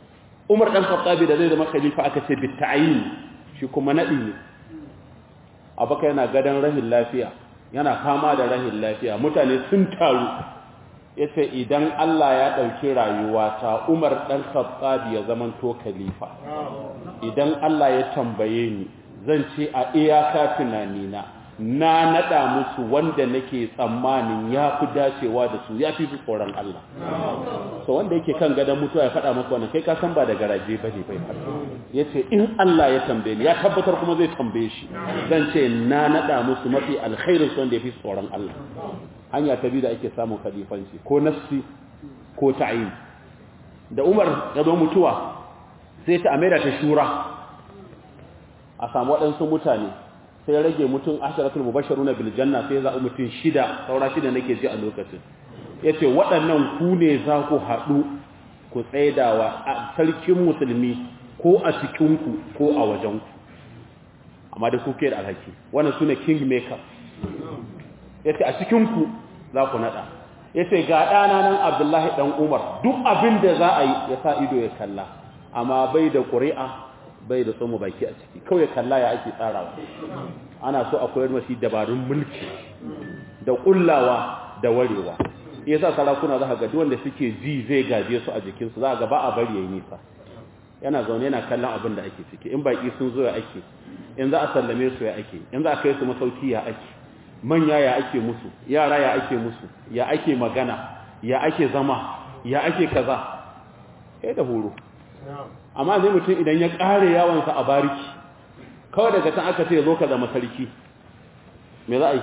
umar dan khattabi da zai zama khalifa aka ce bi ta'yin shi kuma nadi ne abaka yana gadan rahin lafiya yana fama da rahin lafiya mutane sun taru yace idan Allah ya dauki rayuwa ta Umar dan Khattab ya zaman to khalifa idan Allah ya tambaye ni zan ce a iyaka tunanina na nada musu wanda nake tsammanin ya fi dacewa da su ya fi tsoron Allah so wanda yake kan gadon mutuwa ya faɗa maka wannan kai ka san ba da garaje bane bai yace in Allah ya tambaye ni ya tabbatar kuma zai tambaye shi zan ce na nada musu mafi alkhairin su wanda ya fi tsoron Allah hanya ta biyu da ake samun khalifanci ko nafsi ko ta'yin da Umar ya zo mutuwa sai ta amira ta shura a samu waɗansu mutane sai rage mutum asharatul mubashiruna bil janna sai za mutum shida saura shida nake ji a lokacin yace waɗannan ku ne za ku haɗu ku tsaidawa a sarkin musulmi ko a cikin ku ko a wajen ku amma da kuke da alhaki wannan sune king maker yace a cikin ku za ku nada yace ga ɗana nan Abdullahi dan Umar duk abin da za a yi ya sa ido ya kalla amma bai da ƙuri'a bai da tsomo baki a ciki kawai kalla ya ake tsarawa ana so a koyar mashi dabarun mulki da kullawa da warewa yasa sarakuna za ka ga wanda suke ji zai gaje su a jikinsu za ga ba a bari yayi nisa yana zaune yana kallon abin da ake ciki in baki sun zo ya ake in za a sallame su ya ake in za a kai su masauki ya ake manya ya ake musu yara ya ake musu ya ake magana ya ake zama ya ake kaza kai da horo amma zai mutum idan ya ƙare yawansa a bariki kawai daga can aka ce zo ka zama sarki me za a yi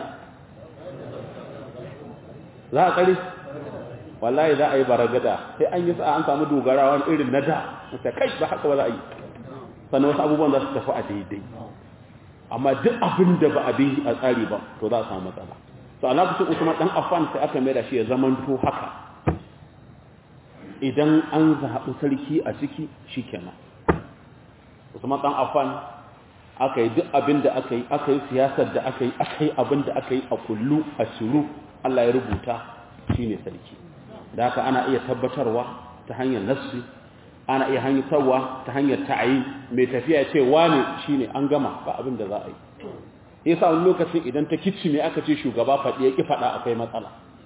za a ƙari wallahi za a yi baragada sai an yi sa'a an samu dogara wani irin na da ta kai ba haka ba za a yi sannan wasu abubuwan za su tafi a daidai amma duk abin da ba a bi a tsari ba to za a samu matsala to a lokacin usman dan affan sai aka mai da shi ya zamanto haka idan an zaɓi sarki a ciki shi kenan usman ɗan afan aka yi duk abin da aka yi aka yi siyasar da aka yi aka yi abin da aka yi a kullu a shiru allah ya rubuta shi ne sarki da haka ana iya tabbatarwa ta hanyar nassi ana iya hanyatarwa ta hanyar ta'ayi mai tafiya ce wane shi ne an gama ba abin da za a yi yasa wani lokacin idan ta kicci ne aka ce shugaba faɗi ya ƙi faɗa akwai matsala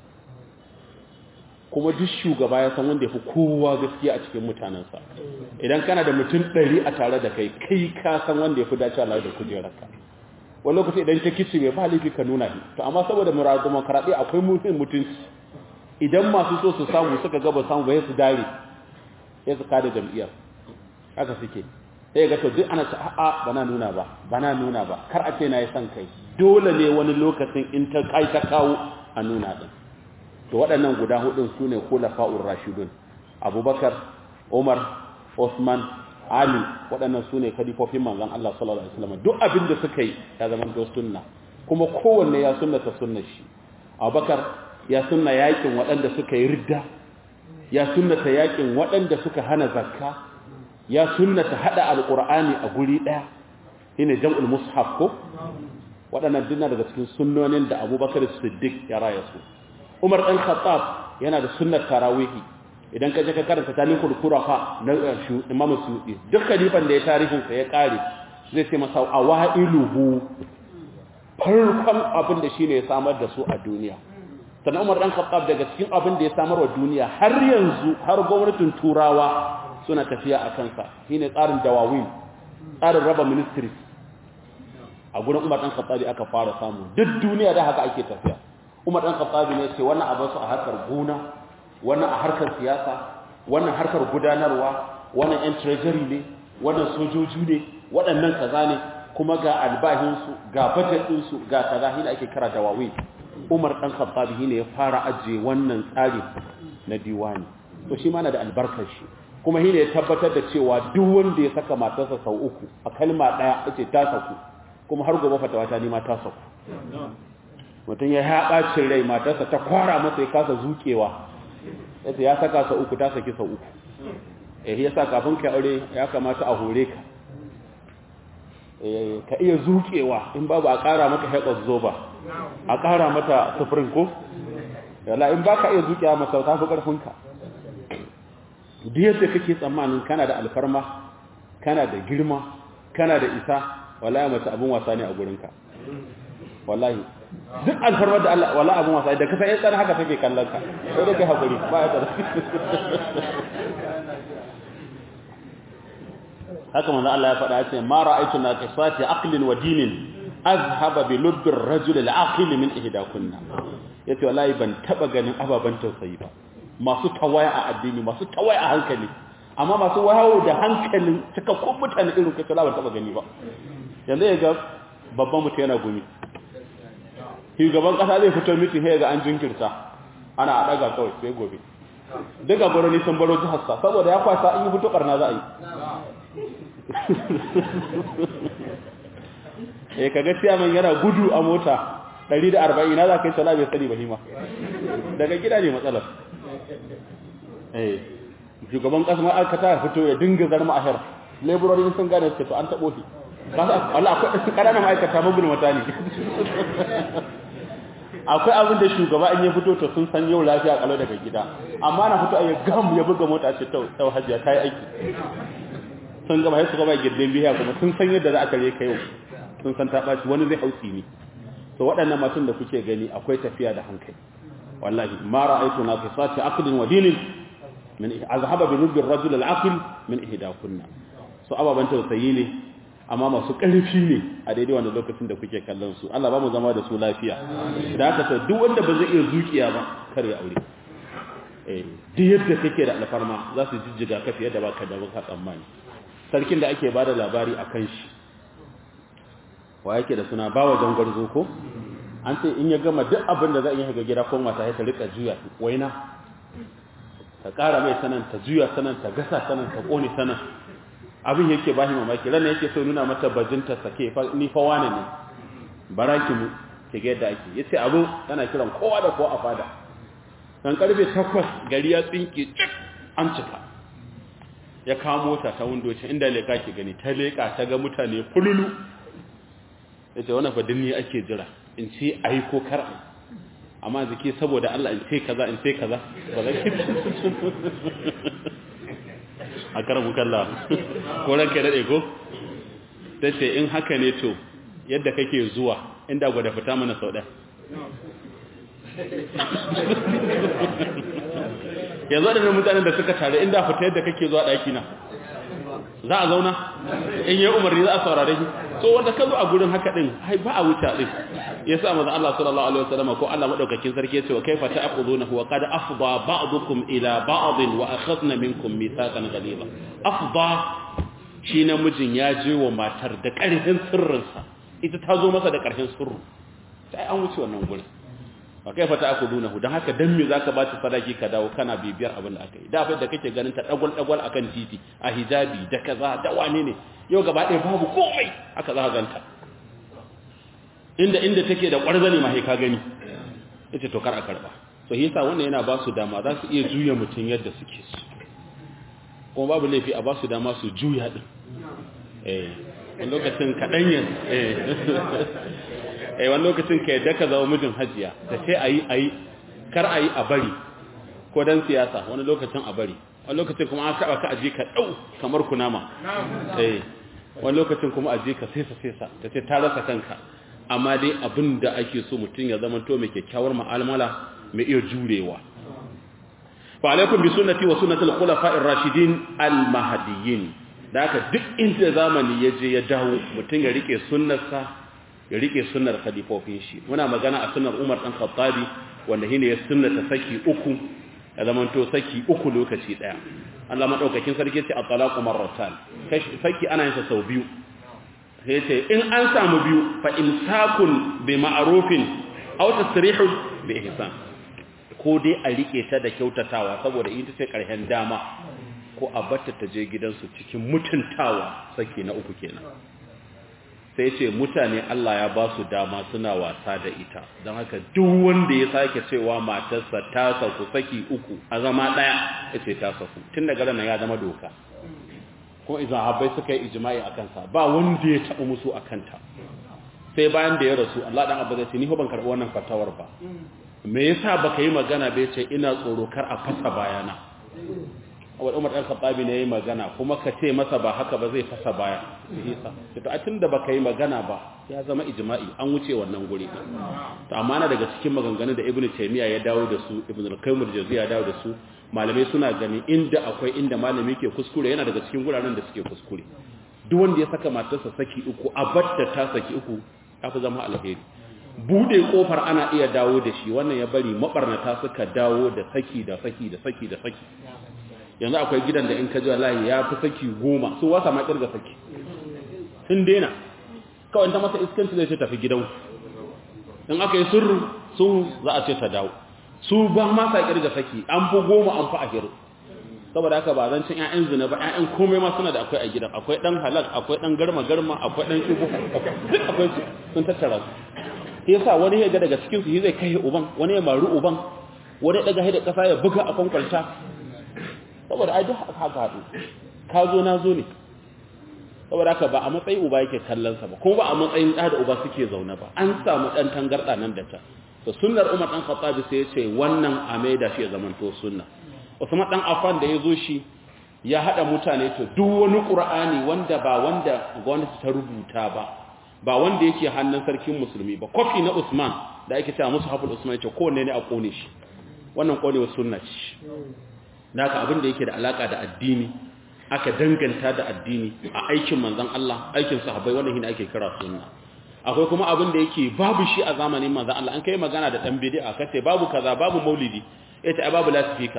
kuma duk shugaba ya san wanda ya fi kowa gaskiya a cikin mutanensa idan kana da mutum ɗari a tare da kai kai ka san wanda ya fi dace Allah da kujerarka wani lokaci idan ta kici mai ba laifi ka nuna shi to amma saboda murar demokaradiyya akwai mutum mutunci idan masu so su samu suka gaba samu ba su dare ya su kada jam'iyyar haka suke sai ga to duk ana ce a'a bana nuna ba bana nuna ba kar a ce na yi son kai dole ne wani lokacin in ta kai ta kawo a nuna din to waɗannan guda hudun su ne kulafa'ur rashidun abubakar umar osman ali waɗannan su ne kadifofin manzan allah sallallahu alaihi wasallam duk abin da suka yi ya zama to sunna kuma kowanne ya sunnata sunnar shi abubakar ya sunna yakin waɗanda suka yi ridda ya sunnata yakin waɗanda suka hana zakka ya sunnata hada alqur'ani a guri ɗaya shine jam'ul mushaf ko waɗannan dinna daga cikin sunnonin da abubakar siddiq ya raya su Umar ɗan Khattab yana da sunnar tarawihi idan ka je ka karanta tarihul kurafa na Imam Suyuti duk khalifan da ya tarihin sa ya kare zai ce masa awailuhu farkon abin da shine ya samar da su a duniya sannan Umar ɗan Khattab daga cikin abin da ya samar wa duniya har yanzu har gwamnatin turawa suna tafiya a kansa shine tsarin dawawin tsarin raba ministries a gurin Umar ɗan Khattab aka fara samu duk duniya da haka ake tafiya Umar ɗan Khattabi ne ce wannan abin su a harkar gona, wannan a harkar siyasa, wannan harkar gudanarwa, wannan ‘yan treasury ne, wannan sojoji ne, waɗannan kaza ne, kuma ga albahinsu, ga budget ɗinsu, ga kaza hina ake kira da wawi. Umar ɗan Khattabi ne ya fara ajiye wannan tsari na diwani. To shi mana da albarkar shi. Kuma hina ya tabbatar da cewa duk wanda ya saka matarsa sau uku a kalma ɗaya ce ta saku, kuma har gobe fatawa ta nima ta saku. mutum ya haɓacin rai matarsa ta kwara masa ya kasa zuƙewa yadda ya saka sa uku ta saki sa uku eh ya sa kafin ka aure ya kamata a hore ka ka iya zuƙewa in babu a ƙara maka haƙar zoba a ƙara mata sufurin ko yala in ba ka iya zuƙewa masa ta fi ƙarfinka duk yadda kake tsammanin kana da alfarma kana da girma kana da isa wallahi mace abun wasa ne a gurinka wallahi duk alfarmar da Allah wallahi abun wasa da kasa yan tsana haka take kallon ka sai dai kai hakuri ba ya tsara haka manzo Allah ya faɗa ce ma ra'aytu naqisati aqlin wa dinin azhaba bi lubbi ar-rajul al-aqil min ihdakunna yace wallahi ban taba ganin ababan tausayi ba masu tawaya a addini masu tawaya a hankali amma masu wahawo da hankalin cikakkun mutane irin kai kala ban taba gani ba yanzu ya ga babban mutum yana gumi shugaban kasa zai fito miti sai ga an jinkirta ana a daga kawai sai gobe duka gwaroni sun baro jihar sa saboda ya kwasa in yi fito karna za a yi eh kaga ciyaman yana gudu a mota 140 na za ka yi sala bai sani ba hima daga gida ne matsalar eh shugaban kasa ma aka ta fito ya dinga zarma a her laborori sun gane su to an tabo shi kasa Allah akwai ƙananan ma'aikata magun mata ne akwai abin da shugaba in ya fito to sun san yau lafiya kalau daga gida amma na fito ayi gam ya buga mota ce ta ta hajiya kai aiki sun gama sai su gaba girdin biya kuma sun san yadda za a kare kai yau sun san ta baci wani zai hausi ne to waɗannan matan da kuke gani akwai tafiya da hankali wallahi ma ra'aytu naqisati aqlin wa dinin min azhaba bi rubbi ar-rajul al-aqil min ihdakunna so ababan tausayi ne amma masu ƙarfi ne a daidai wannan lokacin da kuke kallon su Allah ba mu zama da su lafiya da haka to duk wanda ba zai iya zuciya ba kar ya aure eh duk yadda kake da alfarma za su jijjiga ka fiye da baka da baka tsammani sarkin da ake bada labari akan shi wa yake da suna bawa jangarzo ko an ce in ya gama duk abin da za a yi ga gida ko mata ya ta rika juya waina ta ƙara mai sanan ta juya sanan ta gasa sanan ta ƙone sanan abin yake ba shi mamaki ranar yake so nuna mata bajinta sake ni fa wane ne baraki mu ke ga yadda ake yace abu tana kiran kowa da kowa a fada dan karfe 8 gari ya tsinke cik an cika ya kawo mota ta windo ce inda leka ke gani ta leka ta ga mutane fululu yace wannan fa dinni ake jira in ce ai ko kar ai amma zake saboda Allah in ce kaza in ce kaza ba za ki a karamu kalla ko ranka daɗe ko ta ce in haka ne to yadda kake zuwa inda gwada fita mana sau ɗaya yanzu waɗannan mutanen da suka tare inda fita yadda kake zuwa ɗaki na za a zauna in yi umarni za a saurare shi so wanda ka zo a gurin haka ɗin hai ba a wuce ɗin ya sa maza Allah sallallahu alaihi wasallam ko Allah madaukakin sarki yace wa kaifa ta'khuduna wa qad afda ba'dukum ila ba'd wa akhadna minkum mithaqan ghaliza afda shi namijin ya je wa matar da ƙarfin sirrinsa ita ta zo masa da ƙarfin sirru sai an wuce wannan gurin wa kaifa ta'khuduna dan haka dan me zaka ba ta sadaki ka dawo kana bibiyar abin da aka yi da fa da kake ganin ta dagwal dagwal akan titi a hijabi da kaza da wane ne yau gaba ɗaya babu komai haka za ka ganta inda inda take da ƙwarzani ma ka gani yace to kar a karba so yasa wannan yana ba su dama za su iya juya mutum yadda suke su kuma babu laifi a ba su dama su juya din eh wani lokacin kaɗan yin eh eh wani lokacin ka yadda ka zama mijin hajiya da ce a yi a yi kar a yi a bari ko dan siyasa wani lokacin a bari wani lokacin kuma an taɓa ka aje ka ɗau kamar kunama eh wani lokacin kuma aje ka sesa sesa ta ce ta rasa kanka amma dai abin da ake so mutum ya zama to mai kyakkyawar ma'amala mai iya jurewa fa alaikum bi sunnati wa sunnatul khulafa'ir rashidin al mahdiyyin da haka duk inda zamani ya je ya dawo mutum ya rike sunnarsa ya rike sunnar khalifofin shi muna magana a sunnar Umar dan Khattabi wanda shine ya sunnata saki uku ya zama to saki uku lokaci daya Allah madaukakin sarki ce at-talaqu marratan saki ana yin sa sau biyu sai ce in an samu biyu fa imsakun bi ma'rufin aw tasrihun bi ihsan ko dai a rike ta da kyautatawa saboda ita ce karshen dama ko a batta ta je gidansu cikin mutuntawa saki na uku kenan sai ce mutane Allah ya ba su dama suna wasa da ita don haka duk wanda ya sake cewa matarsa ta saku saki uku a zama daya ya ce ta saku tun daga ranar ya zama doka kuma izan habai suka yi ijimai a kansa ba wanda ya taɓa musu a kanta sai bayan da ya rasu Allah dan abu zai ce ni ban karɓi wannan fatawar ba me yasa baka yi magana bai ce ina tsoro kar a fasa bayana wa Umar dan Khattabi ne yayi magana kuma ka ce masa ba haka ba zai fasa baya isa to a tunda baka yi magana ba ya zama ijma'i an wuce wannan guri to amma na daga cikin maganganun da Ibn Taymiyyah ya dawo da su Ibn al-Qayyim al-Jawziyya ya dawo da su malamai suna gani inda akwai inda malami ke kuskure yana daga cikin guraren da suke kuskure duk wanda ya saka matarsa saki uku a batta ta saki uku ya fi zama alheri bude kofar ana iya dawo da shi wannan ya bari mabarnata suka dawo da saki da saki da saki da saki yanzu akwai gidan da in ka ji wallahi ya fi saki goma su wasa ma kirga saki sun daina kawai ta masa iskanci zai ce tafi gidan in aka yi sirru sun za a ce ta dawo su ba ma sa kirga saki an fi goma an fi ahiru saboda haka ba zan cin ƴaƴan zina ba ƴaƴan komai ma suna da akwai a gidan akwai dan halal akwai dan garma garma akwai dan shubu duk akwai su sun tattara su yasa wani ya ga daga cikin su zai kai uban wani ya maru uban wani daga haida kasa ya buga a kwankwalta saboda ai duk haka haɗu ka zo na zo ne saboda haka ba a matsayin uba yake kallon sa ba kuma ba a matsayin ɗa da uba suke zaune ba an samu ɗan tangarɗa nan da ta to sunnar umar ɗan khattabi sai ya ce wannan a maida shi ya zamanto sunna usman ɗan affan da ya zo shi ya haɗa mutane to duk wani qur'ani wanda ba wanda gwamnati ta rubuta ba ba wanda yake hannun sarkin musulmi ba kofi na usman da ake cewa musu haful usman ya ce kowanne ne a kone shi wannan konewa sunna ce naka abin da yake da alaka da addini aka danganta da addini a aikin manzon Allah aikin sahabbai wannan shine ake kira sunna akwai kuma abin da yake babu shi a zamanin manzon Allah an kai magana da dan bid'a kace babu kaza babu maulidi ita ai babu lasifika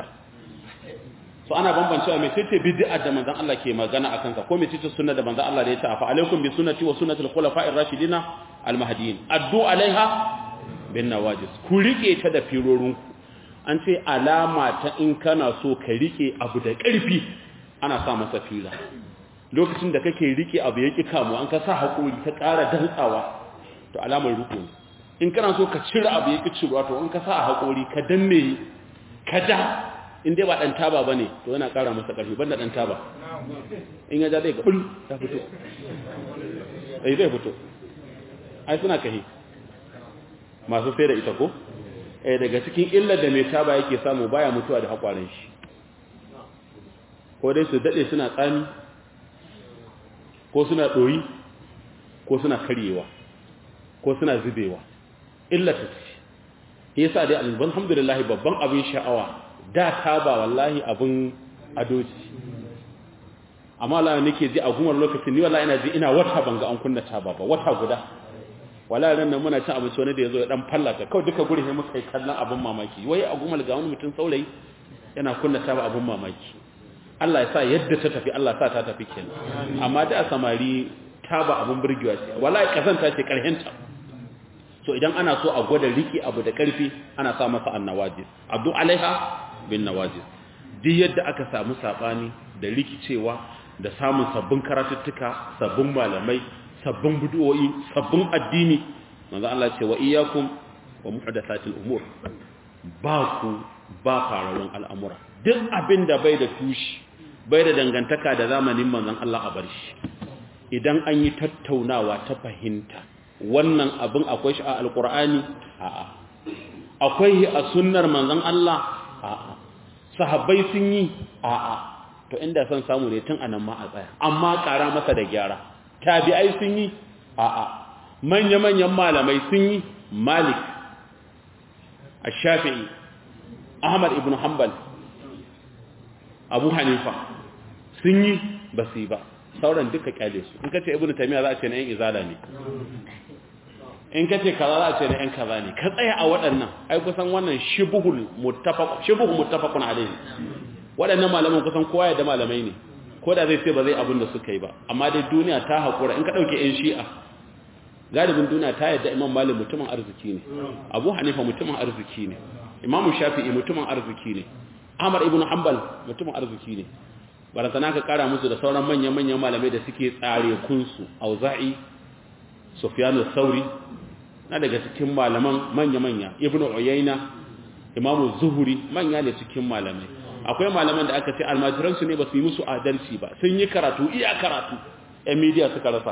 so ana bambancewa me tace bid'a da manzon Allah ke magana akan ka ko me tace sunna da manzon Allah da ya ta fa alaikum bi sunnati wa sunnati al-khulafa'ir rashidina al-mahdiyyin addu alaiha bin nawajis ku rike ta da firorinku an ce alama ta in kana so ka rike abu da ƙarfi ana sa masa fila lokacin da kake rike abu ya ƙi kamu an ka sa haƙori ta ƙara dantsawa to alamar riko in kana so ka cire abu ya ƙi ciruwa to in ka sa a haƙori ka danne ka da in dai ba ɗan taba ba ne to yana ƙara masa ƙarfi ban da ɗan taba in ya ja zai ga ɓul ya fito ɗai zai fito ai suna kahi masu sai da ita ko eh daga cikin illar da mai taba yake samu baya mutuwa da haƙwarin shi ko dai su daɗe suna tsami ko suna ɗoyi ko suna karyewa ko suna zubewa illata ce yasa dai alhamdulillah babban abin sha'awa da taba wallahi abin adoci amma la nake ji a gumar lokacin ni wallahi ina ji ina wata banga an kunna taba ba wata guda wala ran nan muna cin abinci wani da yazo ya dan fallata kawai duka guri sai muka yi kallon abin mamaki wai a gumal ga wani mutum saurayi yana kunna taba abin mamaki Allah ya sa yadda ta tafi Allah ya sa ta tafi kenan amma da samari taba abin burgewa ce wallahi kazanta ce karhenta so idan ana so a gwada riki abu da karfi ana sa masa annawajis abdu alaiha bin nawajis duk yadda aka samu sabani da rikicewa da samun sabbin karatuttuka sabbin malamai sabbin bid'o'i sabbin addini manzo Allah ce wa iyyakum wa muhdathatil umur ba ku ba fararun al'amura duk abin da bai da tushi bai da dangantaka da zamanin manzon Allah a bar shi idan an yi tattaunawa ta fahimta wannan abin akwai shi a alqur'ani a'a akwai a sunnar manzon Allah a'a sahabbai sun yi a'a to inda son samu ne tun anan ma a tsaya amma ƙara masa da gyara tabi'ai sun yi a'a manya-manyan malamai sun yi malik ash-shafi'i ahmad ibn hanbal abu hanifa sun yi ba su yi ba sauran duka kyale su in kace ibn taymiya za a ce na yan izala ne in kace kaza za a ce na yan kaza ne ka tsaya a waɗannan ai kusan wannan shibhul muttafaq shibhu muttafaqun alayhi waɗannan malaman kusan kowa ya da malamai ne ko da zai ce ba zai abin da suka yi ba amma dai duniya ta haƙura in ka ɗauke 'yan shi'a galibin duniya ta yadda imam malik mutumin arziki ne abu hanifa mutumin arziki ne imamu shafi'i mutumin arziki ne ahmad ibn hanbal mutumin arziki ne barantana ka kara musu da sauran manyan-manyan malamai da suke tsare kunsu auza'i sufyanu sauri na daga cikin malaman manya-manya ibn uyayna imamu zuhuri manya ne cikin malamai akwai malaman da aka ce almajiransu ne ba su yi musu adalci ba sun yi karatu iya karatu yan midiya suka rasa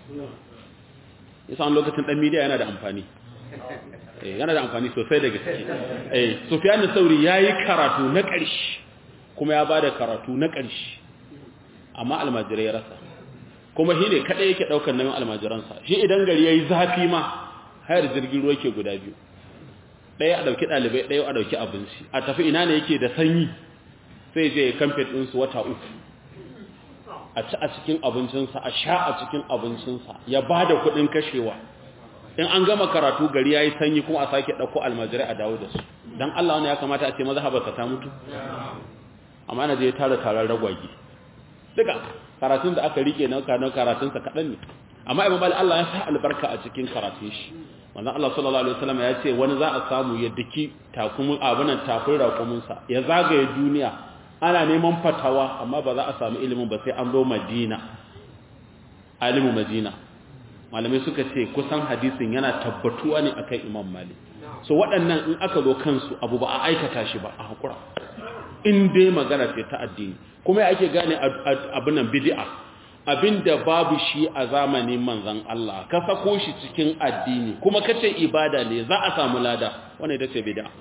isa lokacin dan midiya yana da amfani yana da amfani sosai da gaske eh sufyan sauri yayi karatu na ƙarshe kuma ya bada karatu na ƙarshe amma almajirai ya rasa kuma shi ne kaɗai yake ɗaukar nauyin almajiransa shi idan gari ya yi zafi ma hayar jirgin ruwa ke guda biyu ɗaya a ɗauki ɗalibai ɗaya a ɗauki abinci a tafi ina ne yake da sanyi sai je ya kamfe ɗinsu wata uku a ci a cikin abincinsa a sha a cikin abincinsa ya ba da kuɗin kashewa in an gama karatu gari ya yi sanyi kuma a sake ɗauko almajirai a dawo da su don Allah wani ya kamata a ce maza haɓarsa ta mutu amma na je tara taron ragwagi duka karatun da aka rike na karatunsa kaɗan ne amma imam Allah ya sa albarka a cikin karatun shi wannan Allah sallallahu alaihi wasallam ya ce wani za a samu ya diki takumin abunan tafin raƙuminsa ya zagaye duniya ana neman fatawa amma ba za a samu ilimin ba sai an zo Madina alimu Madina malamai suka ce kusan hadisin yana tabbatuwa ne akan Imam Malik so waɗannan in aka zo kansu abu ba a aikata shi ba a hakura in dai magana ce ta addini kuma ake gane abin nan bid'a abinda babu shi a zamanin manzon Allah ka sako shi cikin addini kuma kace ibada ne za a samu lada wannan ita ce bid'a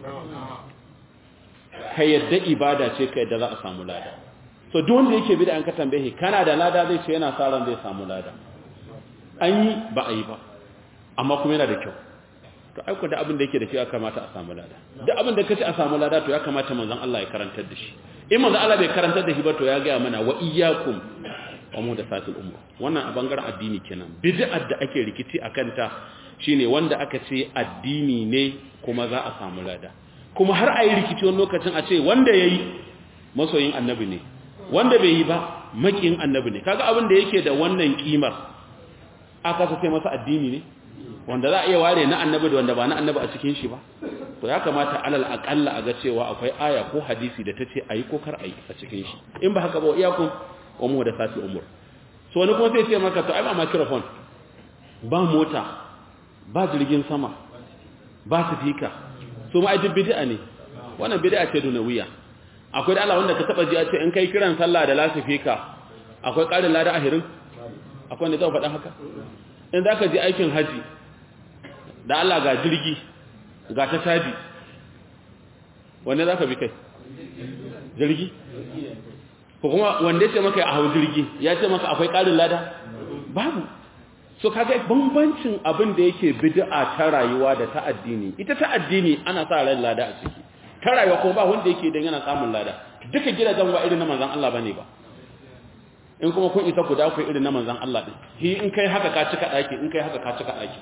ka yadda ibada ce ka yadda za a samu lada so duk wanda yake bid'a an ka tambaye kana da lada zai ce yana sa ran zai samu lada an yi ba a yi ba amma kuma yana da kyau to aiko da abin da yake da shi ya kamata a samu lada duk abin da kace a samu lada to ya kamata manzon Allah ya karantar da shi in manzon Allah bai karantar da shi ba to ya ga mana wa iyyakum wa muhdathatil umur wannan a bangaren addini kenan bid'ar da ake rikici akan ta shine wanda aka ce addini ne kuma za a samu lada kuma har ayi rikici wani lokacin a ce wanda yayi masoyin annabi ne wanda bai yi ba makiyin annabi ne kaga abin da yake da wannan kimar aka ce masa addini ne wanda za a iya ware na annabi da wanda ba na annabi a cikin shi ba to ya kamata alal aqalla a ga cewa akwai aya ko hadisi da tace ayi ko kar ayi a cikin shi in ba haka ba iyakun umu da sati umur so wani kuma sai ce maka to ai ba microphone ba mota ba jirgin sama ba sifika so ma ai bid'a ne wannan bid'a ce dunawiya akwai da Allah wanda ka taba ji a ce in kai kiran sallah da lasifika akwai ƙarin lada ahirin akwai wanda zai faɗa haka in za ka je aikin haji da Allah ga jirgi ga ta caji wanne za ka bi kai jirgi ko kuma wanda ya ce maka a hau jirgi ya ce maka akwai ƙarin lada babu so kaga bambancin abin da yake bid'a ta rayuwa da ta addini ita ta addini ana sa ran lada a ciki ta rayuwa kuma ba wanda yake dan yana samun lada duka gidajen ba irin na manzon Allah bane ba in kuma kun isa ku da ku irin na manzon Allah din shi in kai haka ka cika daki in kai haka ka cika daki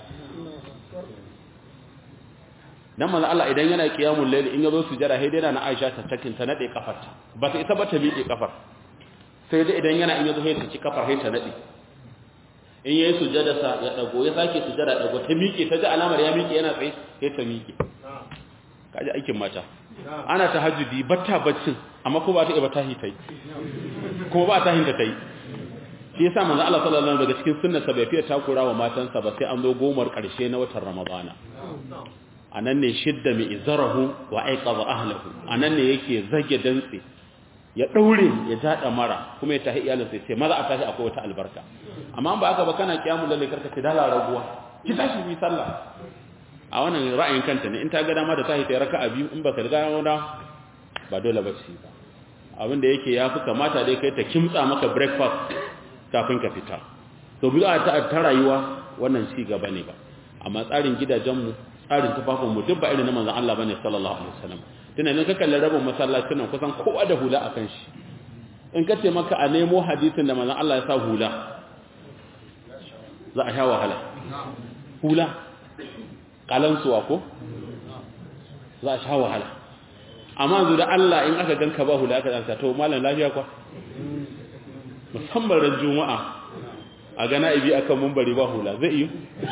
dan manzon Allah idan yana qiyamul layl in yazo sujada sai dai na Aisha ta takin ta nade kafarta ba ta isa ba ta miƙe kafar sai dai idan yana in yazo sai ta ci kafar sai ta nade in yayi sujada sa ya dago ya sake sujada dago ta miƙe ta ji alamar ya miƙe yana tsaye sai ta miƙe kaji aikin mata ana tahajjudi batta baccin amma ko ba ta iba tahi tai kuma ba tahin da tai shi yasa manzo Allah sallallahu alaihi wasallam daga cikin sunnarsa bai fiye takura wa matansa ba sai an zo gomar karshe na watan Ramadana anan ne shidda mi izarahu wa aiqadha ahlihi anan ne yake zage dantse ya daure ya jada mara kuma ya tahi iyalinsa sai maza a tashi akwai wata albarka amma ba aka ba kana kiyamul lalle karka ce dala raguwa ki tashi bi sallah a wannan ra'ayin kanta ne in ta ga dama da tahi ta raka'a biyu in baka riga da ba dole ba ce ba abin da yake yafi kamata dai kai ta kimtsa maka breakfast kafin ka fita to bid'a ta ta rayuwa wannan ci gaba ne ba amma tsarin gidajenmu tsarin tufafin mu duk ba irin na manzon Allah bane sallallahu alaihi wasallam tunanin ka kalli rabin masallacin nan kusan kowa da hula akan shi in ka ce maka a nemo hadisin da manzon Allah ya sa hula za a sha wahala hula kalansuwa ko za a sha wahala amma zu da Allah in aka ganka ba hula aka tsanta to malam lafiya kwa musamman ran juma'a a gana ibi akan mumbari ba hula zai yi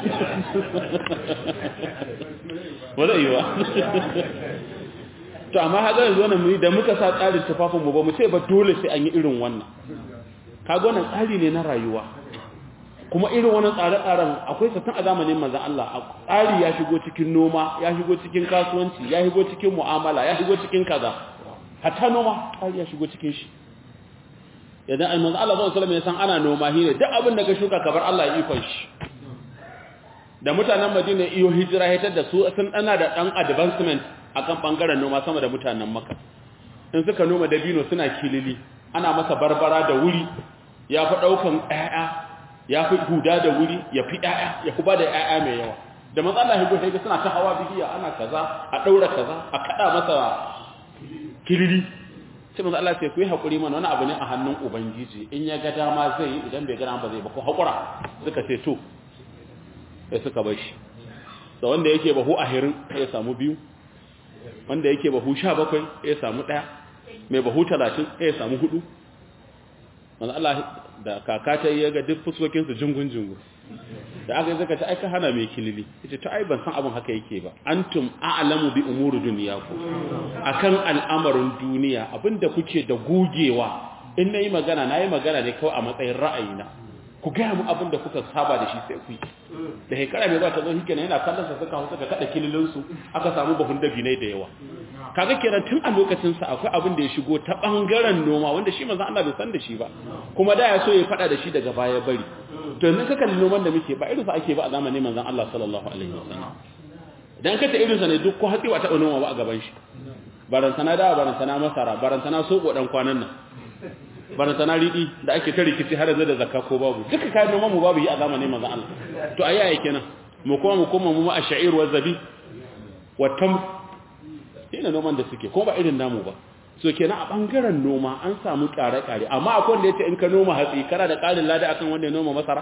ba zai yi ba to amma haka yanzu wannan muni da muka sa tsarin tufafin mu ba mu ce ba dole sai an yi irin wannan kaga wannan tsari ne na rayuwa kuma irin wannan tsare-tsaren akwai satan a zamanin manzan Allah tsari ya shigo cikin noma ya shigo cikin kasuwanci ya shigo cikin mu'amala ya shigo cikin kaza hatta noma tsari ya shigo cikin shi idan ai manzan Allah sallallahu alaihi wasallam ya san ana noma hine duk abin da ka shuka kabar Allah ya ikon shi da mutanen Madina iyo hijira hitar da su sun dana da dan advancement akan bangaren noma sama da mutanen Makka in suka noma dabino suna kilili ana masa barbara da wuri ya fi ɗaukan ƴaƴa ya fi huda da wuri ya fi ƴaƴa ya fi ba da ƴaƴa mai yawa da matsala higo sai suna ta hawa bihiya ana kaza a ɗaura kaza a kaɗa masa kilili sai manzo Allah sai ku yi hakuri mana wani abu ne a hannun ubangiji in ya ga dama zai yi idan bai ga dama ba zai ba ko hakura suka ce to sai suka bar shi da wanda yake bahu a hirin ya samu biyu wanda yake bahu 17 ya samu daya mai bahu 30 ya samu hudu manzo Allah da kaka ta yi ga duk fuskokin su jungun jungun da aka yi zaka ta aika hana mai kilili yace to ai ban san abin haka yake ba antum a'lamu bi umuri dunyakum akan al'amarin duniya abinda kuke da gogewa in nayi magana nayi magana ne kawai a matsayin ra'ayina ku ga mu abinda kuka saba da shi sai ku yi da hekara mai zuwa ta zo hikena yana kallon sa suka hausa ka kada kililin su aka samu bahun dabinai da yawa kaga kenan tun a lokacin sa akwai abin da ya shigo ta bangaren noma wanda shi manzon Allah bai san da shi ba kuma da ya so ya fada da shi daga baya bari to yanzu ka kalli noman da muke ba irin sa ake ba a zamanin manzon Allah sallallahu alaihi wasallam dan ka ta irin sa ne duk ko hatsi ba ta noma ba a gaban shi barantana da barantana masara barantana soko dan kwanan nan barantana ridi da ake ta rikici har yanzu da zakka ko babu duka kayan noman mu babu yi a zamanin manzon Allah to ayi ayi kenan mu koma mu koma mu ma ash'ir wa zabi wa tam ina noman da suke ko ba irin namu ba so kenan a bangaren noma an samu kare-kare amma akwai wanda yace in ka noma hatsi kana da karin lada akan wanda ya noma masara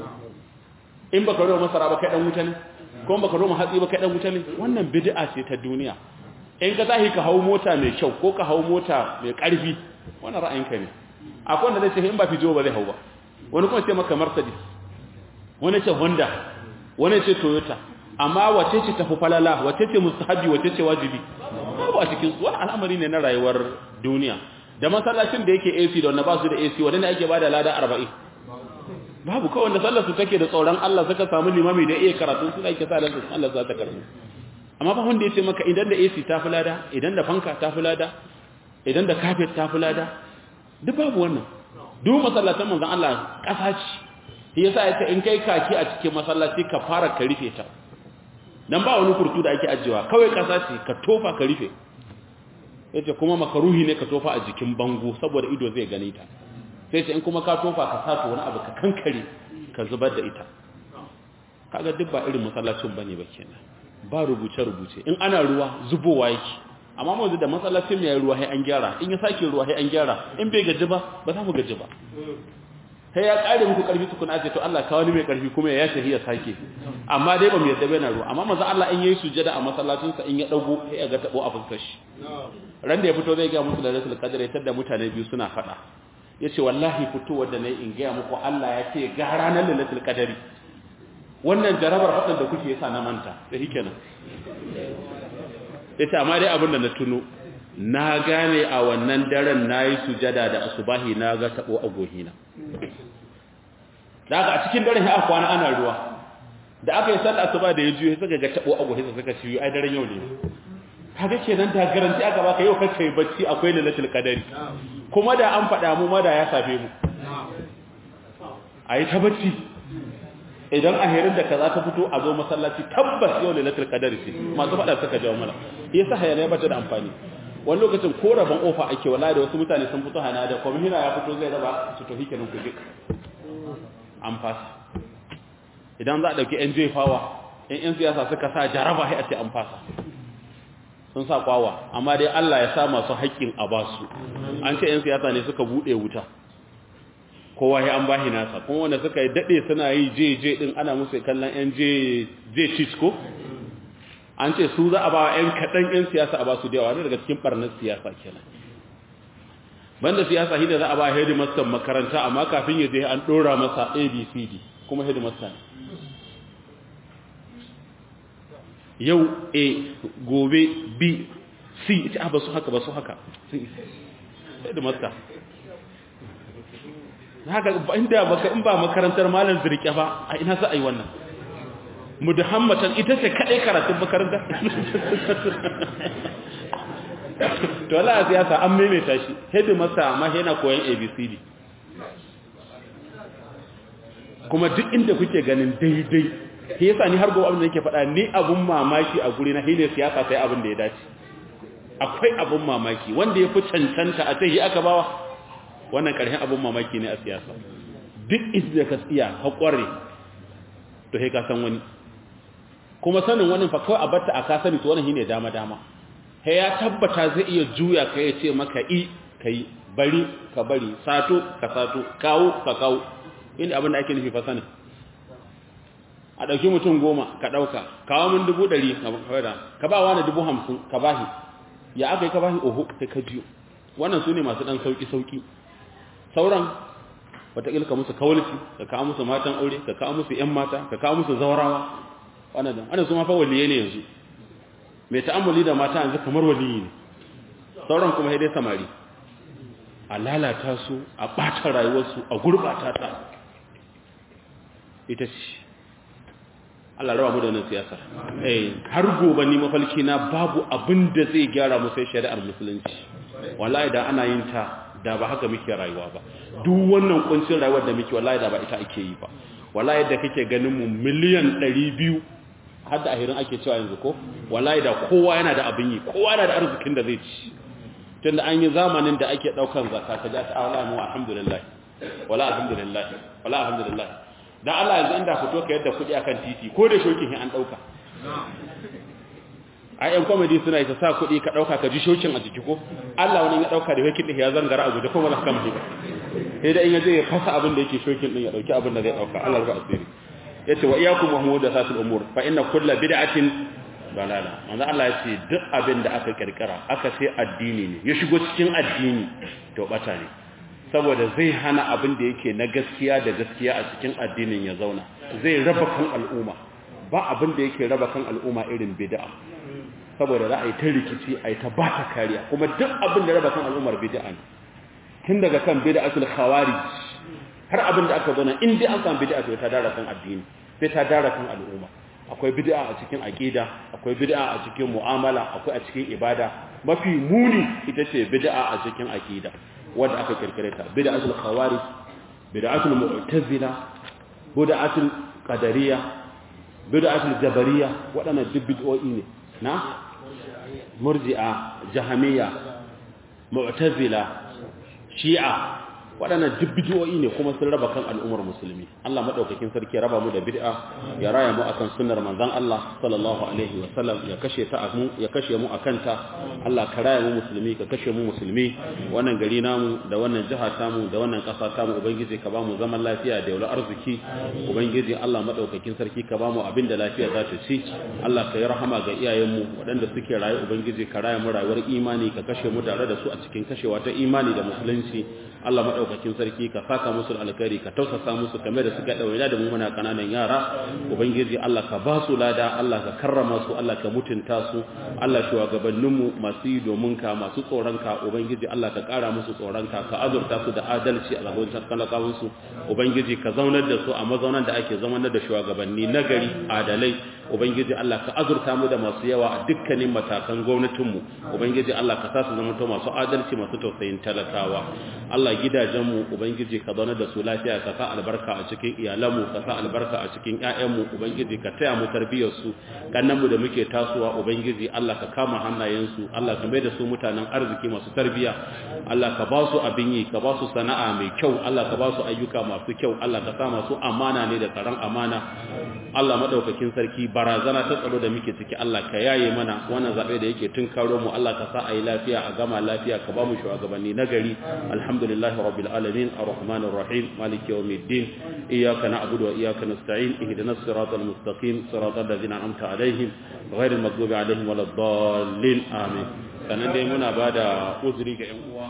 in baka noma masara ba kai dan wuta ne ko baka noma hatsi ba kai dan wuta ne wannan bid'a ce ta duniya in ka tahi ka hawo mota mai kyau ko ka hawo mota mai karfi wannan ra'ayinka ne akwai wanda zai ce in ba fijo ba zai hau ba wani kuma ce maka Mercedes wani ce Honda wani ce Toyota amma wace ce tafi falala wace ce mustahabi wace ce wajibi babu a cikin su wani al'amari ne na rayuwar duniya da masallacin da yake AC da wanda ba su da AC wanda ne ake bada lada 40 babu kawai wanda sallar su take da tsoron Allah suka samu limami da iya karatu su ake sa da su Allah za ta karbu amma ba wanda yace maka idan da AC ta fi lada idan da fanka ta fi lada idan da carpet ta fi lada duk babu wannan duk masallatan manzon Allah kasa ce yasa yace in kai kaki a cikin masallaci ka fara ka rufe ta dan ba wani kurtu da ake ajewa kawai kasa ce ka tofa ka rufe yace kuma makaruhi ne ka tofa a jikin bango saboda ido zai gane ta sai ce in kuma ka tofa ka sato wani abu ka kankare ka zubar da ita kaga duk ba irin masallacin bane ba kenan ba rubuce rubuce in ana ruwa zubowa yake amma mu da masallacin mai ruwa sai an gyara in ya sake ruwa sai an gyara in bai gaji ba ba za mu gaji ba sai ya kare muku karfi tukuna ce to Allah ka wani mai karfi kuma ya shahi ya sake amma dai ba mu yadda bai na ruwa amma manzo Allah in yayi sujada a masallacin sa in ya dago sai ya ga tabo a fuskar shi ran da ya fito zai ga musu da rasul qadar ya tada mutane biyu suna fada yace wallahi fitowar da nayi in ga muku Allah ya ce ga ranar lailatul qadari wannan jarabar fadan da kuke yasa na manta sai kenan yace amma dai abin da na tuno na gane a wannan daren nayi sujada da asubahi na ga tabo a gohina da aka a cikin daren ya kwana ana ruwa da aka yi sallah asuba da ya juye suka ga tabo a gohina suka ci ai daren yau ne kaga kenan da garanti aka baka yau kace bacci akwai lailatul qadari kuma da an faɗa mu ma da ya safe mu ayi ta bacci idan ahirin da kaza ta fito a zo masallaci tabbas yau lailatul qadari ce masu faɗa suka jawo mana yasa hayana ya bata da amfani wani lokacin ko rabon ofa ake wala da wasu mutane sun fito hana da kwamishina ya fito zai raba su tafi kenan ku an fasa idan za a ɗauki yan jefawa in yan siyasa suka sa jaraba sai a ce an fasa sun sa kwawa amma dai Allah ya sa masu haƙƙin a basu an ce yan siyasa ne suka buɗe wuta kowa ya an bahi nasa kuma wanda suka yi daɗe suna yi je je ɗin ana musu kallon yan je je ko an ce su za a ba ‘yan kaɗan ‘yan siyasa a ba su da yawa daga cikin ɓarnar siyasa kenan banda siyasa hida za a ba headmaster makaranta amma kafin ya je an ɗora masa abcd kuma headmaster ne yau a gobe b c ita ba su haka ba su haka headmaster haka inda baka in ba makarantar malam zirke ba a ina za a yi wannan mudahammatan ita ce kadai karatun makaranta to Allah siyasa an maimaita shi hedi masa amma yana koyon abcd kuma duk inda kuke ganin daidai shi yasa ni har gobe abin da nake faɗa ni abun mamaki a guri na hine siyasa sai abin da ya dace akwai abun mamaki wanda ya fi cancanta a tahi aka bawa wannan ƙarshen abun mamaki ne a siyasa duk inda ka tsiya ka ƙware to sai ka san wani kuma sanin wani fa kawai a batta a ka sani to wannan shine dama dama sai ya tabbata zai iya juya ka ya ce maka i kai bari ka bari sato ka sato kawo ka kawo inda abin da ake nufi fa sanin a ɗauki mutum goma ka ɗauka kawo min dubu ɗari ka ba wani dubu hamsin ka bahi ya aka yi ka bahi oho sai ka jiyo wannan su ne masu ɗan sauƙi-sauƙi sauran wataƙil ka musu kawalci ka kawo musu matan aure ka kawo musu ‘yan mata ka kawo musu zaurawa wannan da wannan su ma fa waliye ne yanzu mai ta'ammuli da mata yanzu kamar waliyi ne sauran kuma dai samari a lalata su a ɓata rayuwarsu a gurɓata ta ita ce Allah raba mu da nan siyasa eh har gobe ni mafalki na babu abin da zai gyara mu sai shari'ar musulunci wallahi da ana yin ta da ba haka muke rayuwa ba duk wannan kuncin rayuwar da muke wallahi da ba ita ake yi ba wallahi da kake ganin mu miliyan 200 har da ahirin ake cewa yanzu ko wallahi da kowa yana da abin yi kowa yana da arzikin da zai ci tunda an yi zamanin da ake daukan zakka ka ja ta wallahi mu alhamdulillah wala alhamdulillah wala alhamdulillah dan Allah yanzu inda fito ka yadda kudi akan titi ko da shokin an dauka ai yan comedy suna ita sa kudi ka dauka ka ji shokin a jiki ko Allah wani ya dauka da shokin din ya zangara a guje ko wala kan ba sai da in yaje ya fasa abin da yake shokin din ya dauki abin da zai dauka Allah rufa asiri yace wa iyyakum wa muhdathatul umur fa inna kulla bid'atin dalala manzo Allah yace duk abin da aka kirkira aka sai addini ne ya shigo cikin addini to bata ne saboda zai hana abin da yake na gaskiya da gaskiya a cikin addinin ya zauna zai raba kan al'umma ba abin da yake raba kan al'umma irin bid'a saboda za a yi ta rikici a yi ta ba ta kariya kuma duk abin da raba kan al'ummar bid'a ne tun daga kan bid'atul khawarij har abin da aka zauna in dai an samu bid'a to ta dara kan addini sai ta dara kan al'umma akwai bid'a a cikin aqida akwai bid'a a cikin mu'amala akwai a cikin ibada mafi muni ita ce bid'a a cikin aqida wanda aka kirkire ta bid'atul khawarij bid'atul mu'tazila bid'atul qadariyya bid'atul jabariyya wadannan duk bid'o'i ne na murji'a jahamiyya mu'tazila shi'a waɗannan duk bid'o'i ne kuma sun raba kan al'ummar musulmi Allah madaukakin sarki ya raba mu da bid'a ya raya mu akan sunnar manzon Allah sallallahu alaihi wa sallam ya kashe ta mu ya kashe mu akan ta Allah ka raya mu musulmi ka kashe mu musulmi wannan gari namu da wannan jiha tamu da wannan ƙasa tamu ubangiji ka ba mu zaman lafiya da yaular arziki ubangiji Allah madaukakin sarki ka ba mu abin da lafiya za ta ci Allah ka yi rahama ga iyayenmu waɗanda suke raye ubangiji ka raya mu rayuwar imani ka kashe mu tare da su a cikin kashewa ta imani da musulunci Allah madaukakin sarki ka saka musu alkhairi ka tausasa musu kamar da suka dawaina da mu muna kananan yara ubangiji Allah ka ba su lada Allah ka karrama su Allah ka mutunta su Allah shugabannin mu masu yi domin ka masu tsoron ka ubangiji Allah ka kara musu tsoron ka ka azurta su da adalci a gaban talakawan su ubangiji ka zaunar da su a mazaunan da ake zaunar da shugabanni nagari adalai ubangiji Allah ka azurta mu da masu yawa a dukkanin matakan gwamnatin mu ubangiji Allah ka sa su zama masu adalci masu tausayin talakawa Allah gidajenmu ubangiji ka zauna da su lafiya ka sa albarka a cikin iyalanmu ka sa albarka a cikin ƴaƴanmu ubangiji ka taya mu tarbiyyar su kannanmu da muke tasowa ubangiji Allah ka kama hannayensu Allah ka mai da su mutanen arziki masu tarbiyya Allah ka ba su abin yi ka ba su sana'a mai kyau Allah ka ba su ayyuka masu kyau Allah ka sa masu amana ne da tsaron amana Allah madaukakin sarki barazana ta tsaro da muke ciki Allah ka yaye mana wannan zabe da yake tun karo mu Allah ka sa ayi lafiya a gama lafiya ka ba mu shugabanni nagari alhamdulillah rabbil alamin arrahmanir rahim maliki yawmiddin iyyaka na'budu wa iyyaka nasta'in ihdinas siratal mustaqim siratal ladzina an'amta alaihim ghairil maghdubi alaihim waladdallin amin sanan dai muna bada uzuri ga yan uwa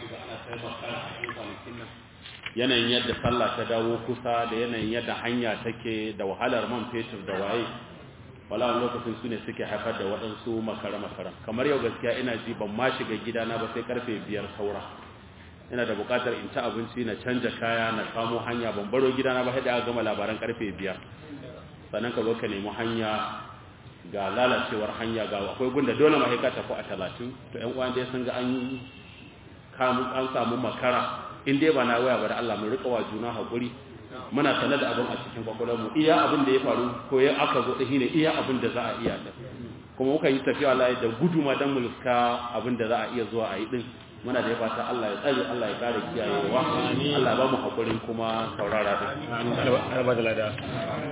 yanayin yadda sallah ta dawo kusa da yanayin yadda hanya take da wahalar man fetur da waye wala lokacin su ne suke haifar da waɗansu makara-makara kamar yau gaskiya ina ji ban ma shiga gidana ba sai karfe biyar saura ina da buƙatar in ci abinci na canja kaya na kamo hanya ban baro gidana ba sai da gama labaran karfe biyar sannan ka zo ka nemi hanya ga lalacewar hanya ga akwai gunda dole ma ka tafi a talatin to ƴan uwan dai sun ga an an samu makara in dai ba na waya ba da Allah mun rika wa juna hakuri muna sanar da abin a cikin kwakwalwar mu iya abin da ya faru ko ya aka zo da shine iya abin da za a iya da kuma muka yi tafiya Allah da guduma dan mulka abinda za a iya zuwa a yi din muna da fata Allah ya tsare Allah ya kare kiyayewa Allah ba mu hakurin kuma saurara din